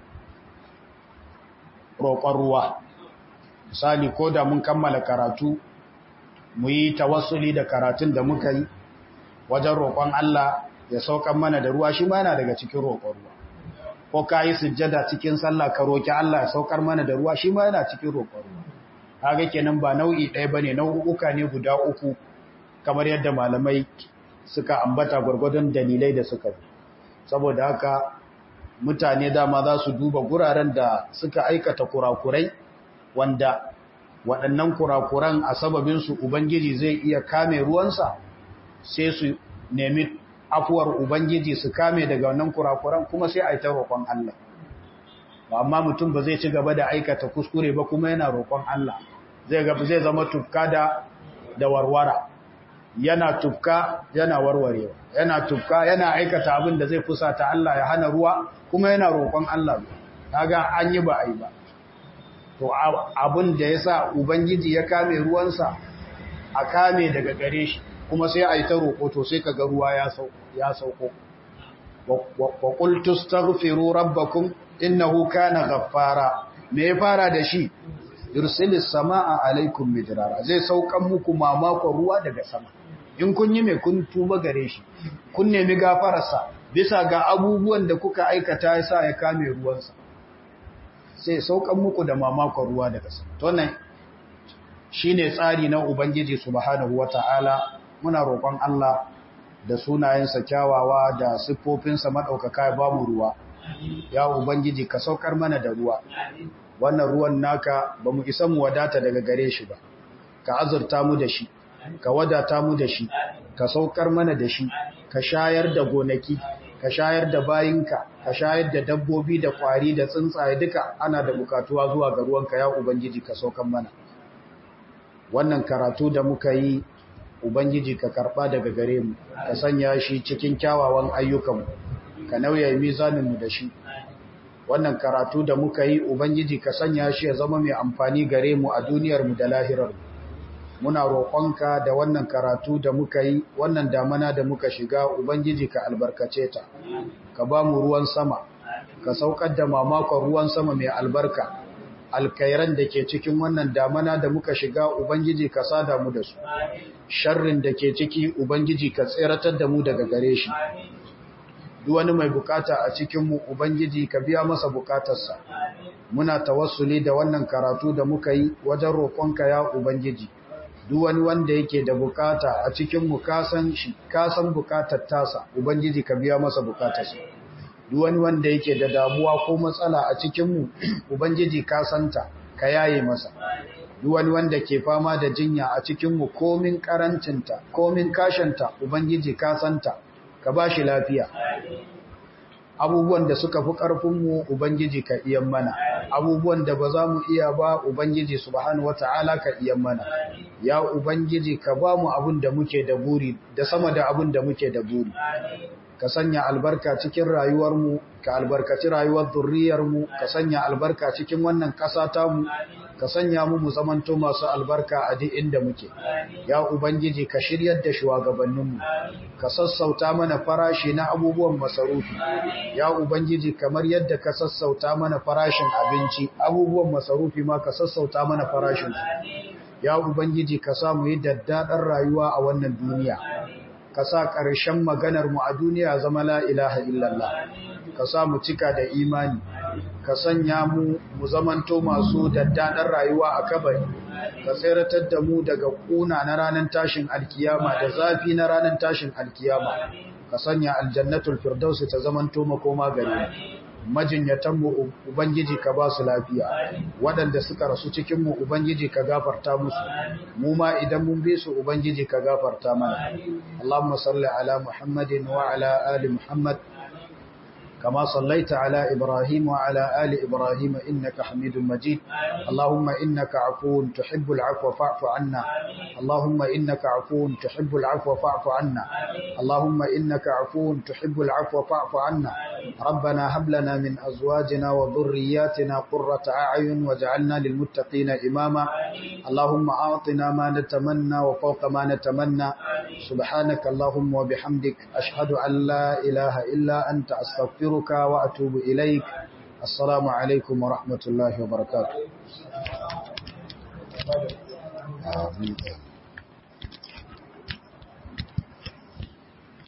roƙon ruwa misali ko da mun kammala karatu mu yi tawassuli da karatun da muka yi wajen roƙon Allah ya saukan mana da ruwa shi ma yana daga cikin roƙon ruwa ko ka yi sujjada cikin sallah ka roƙi Allah ya saukar mana da ruwa shi ma yana cikin roƙon ruwa kaga kenan ba nau'i ɗaya bane nau'uka ne guda uku kamar yadda malamai suka ambata gwargwadon dalilai da suka bi saboda haka mutane dama za su duba guraren da suka aikata kurakurai wanda waɗannan kurakuran a sababinsu ubangiji zai iya kame ruwansa sai su nemi afuwar ubangiji su kame daga wannan kurakuran kuma sai a yi ta roƙon Allah amma mutum ba zai ci gaba da aikata kuskure ba kuma yana roƙon Allah zai gaba zai zama tufka da da warwara yana tufka yana warwarewa yana tufka yana aikata abin da zai fusata Allah ya hana ruwa kuma yana roƙon Allah kaga an yi ba ai ba to abin da yasa ubangiji ya kame ruwansa a kame daga gare shi kuma sai ai ta roƙo to sai kaga ruwa ya sauko ya sauko wa qultu astaghfiru rabbakum innahu kana ghaffara me ya fara da shi yursilis samaa alaikum midrara zai saukan muku mamakon ruwa daga sama in kun yi mai kun tuba gare shi kun nemi gafararsa bisa ga abubuwan da kuka aikata ya sa ya kame ruwansa sai saukan muku da mamakon ruwa daga sama to nan shine tsari na ubangiji subhanahu wataala muna roƙon Allah da sunayensa kyawawa da siffofinsa madaukaka ya bamu ruwa ya ubangiji ka saukar mana da ruwa wannan ruwan naka ba mu isa mu wadata daga gare shi ba ka azurta mu da shi ka wadata mu da shi ka saukar mana da shi ka shayar da gonaki ka shayar da bayinka ka shayar da dabbobi da kwari da tsuntsaye duka ana da bukatuwa zuwa ga ruwanka ya ubangiji ka saukar mana wannan karatu da muka yi ubangiji ka karba daga gare mu ka sanya shi cikin kyawawan ayyukanmu ka nauya mizaninmu da shi wannan karatu da muka yi ubangiji ka sanya shi ya zama mai amfani gare mu a duniyarmu da lahirarmu muna roƙonka da wannan karatu da muka yi wannan damana da muka shiga ubangiji ka albarkace ta ka ba mu ruwan sama ka saukar da mamakon ruwan sama mai albarka alkairan da ke cikin wannan damana da muka shiga ubangiji ka sada mu da su sharrin da ke ciki ubangiji ka tseratar da mu daga gare shi duk wani mai bukata a cikinmu ubangiji ka biya masa bukatarsa muna tawassuli da wannan karatu da muka yi wajen roƙonka ya ubangiji duk wani wanda yake da bukata a cikinmu kasan shi kasan bukatar tasa ubangiji ka biya masa bukatarsa duk wani wanda yake da damuwa ko matsala a cikinmu ubangiji ka santa ka yaye masa duk wani wanda ke fama da jinya a cikinmu komin karancinta komin kashanta ubangiji ka santa ka ba shi lafiya abubuwan da suka fi ƙarfinmu ubangiji ka iyan mana abubuwan da ba za mu iya ba ubangiji subhanahu wata'ala ka iyan mana ya ubangiji ka ba mu abin da muke da buri da sama da abin da muke da buri ka sanya albarka cikin rayuwarmu ka albarkaci rayuwar zurriyarmu ka sanya albarka cikin wannan ƙasa tamu ka sanya mu mu zamanto masu albarka a duk inda muke ya ubangiji ka shiryar da shugabanninmu ka sassauta mana farashi na abubuwan masarufi ya ubangiji kamar yadda ka sassauta mana farashin abinci abubuwan masarufi ma ka sassauta mana farashin ya ubangiji ka samu yi daddaɗar rayuwa a wannan duniya ka sa ƙarshen maganarmu a duniya zama la ilaha illallah ka sa mu cika da imani ka sanya mu mu zamanto masu daddaɗar rayuwa a kabari ka tseratar da mu daga ƙuna na ranar tashin alkiyama da zafi na ranar tashin alkiyama ka sanya aljannatul firdausi ta zamanto makoma gare majinyatanmu ubangiji ka ba su lafiya waɗanda suka rasu cikinmu ubangiji ka gafarta musu mu ma idan mun bi su ubangiji ka gafarta mana Allahumma salli ala Muhammadin wa ala ali Muhammad كما صليت على إبراهيم وعلى آل إبراهيم إنك حميد مجيد اللهم إنك عفو تحب العفو فاعف عنا اللهم إنك عفو تحب العفو فاعف عنا اللهم إنك عفو تحب العفو فاعف عنا ربنا هب لنا من أزواجنا وذرياتنا قرة أعين واجعلنا للمتقين إماما اللهم أعطنا ما نتمنى وفوق ما نتمنى سبحانك اللهم وبحمدك أشهد أن لا إله إلا أنت أستغفرك وأتوب إليك السلام عليكم ورحمة الله وبركاته آمين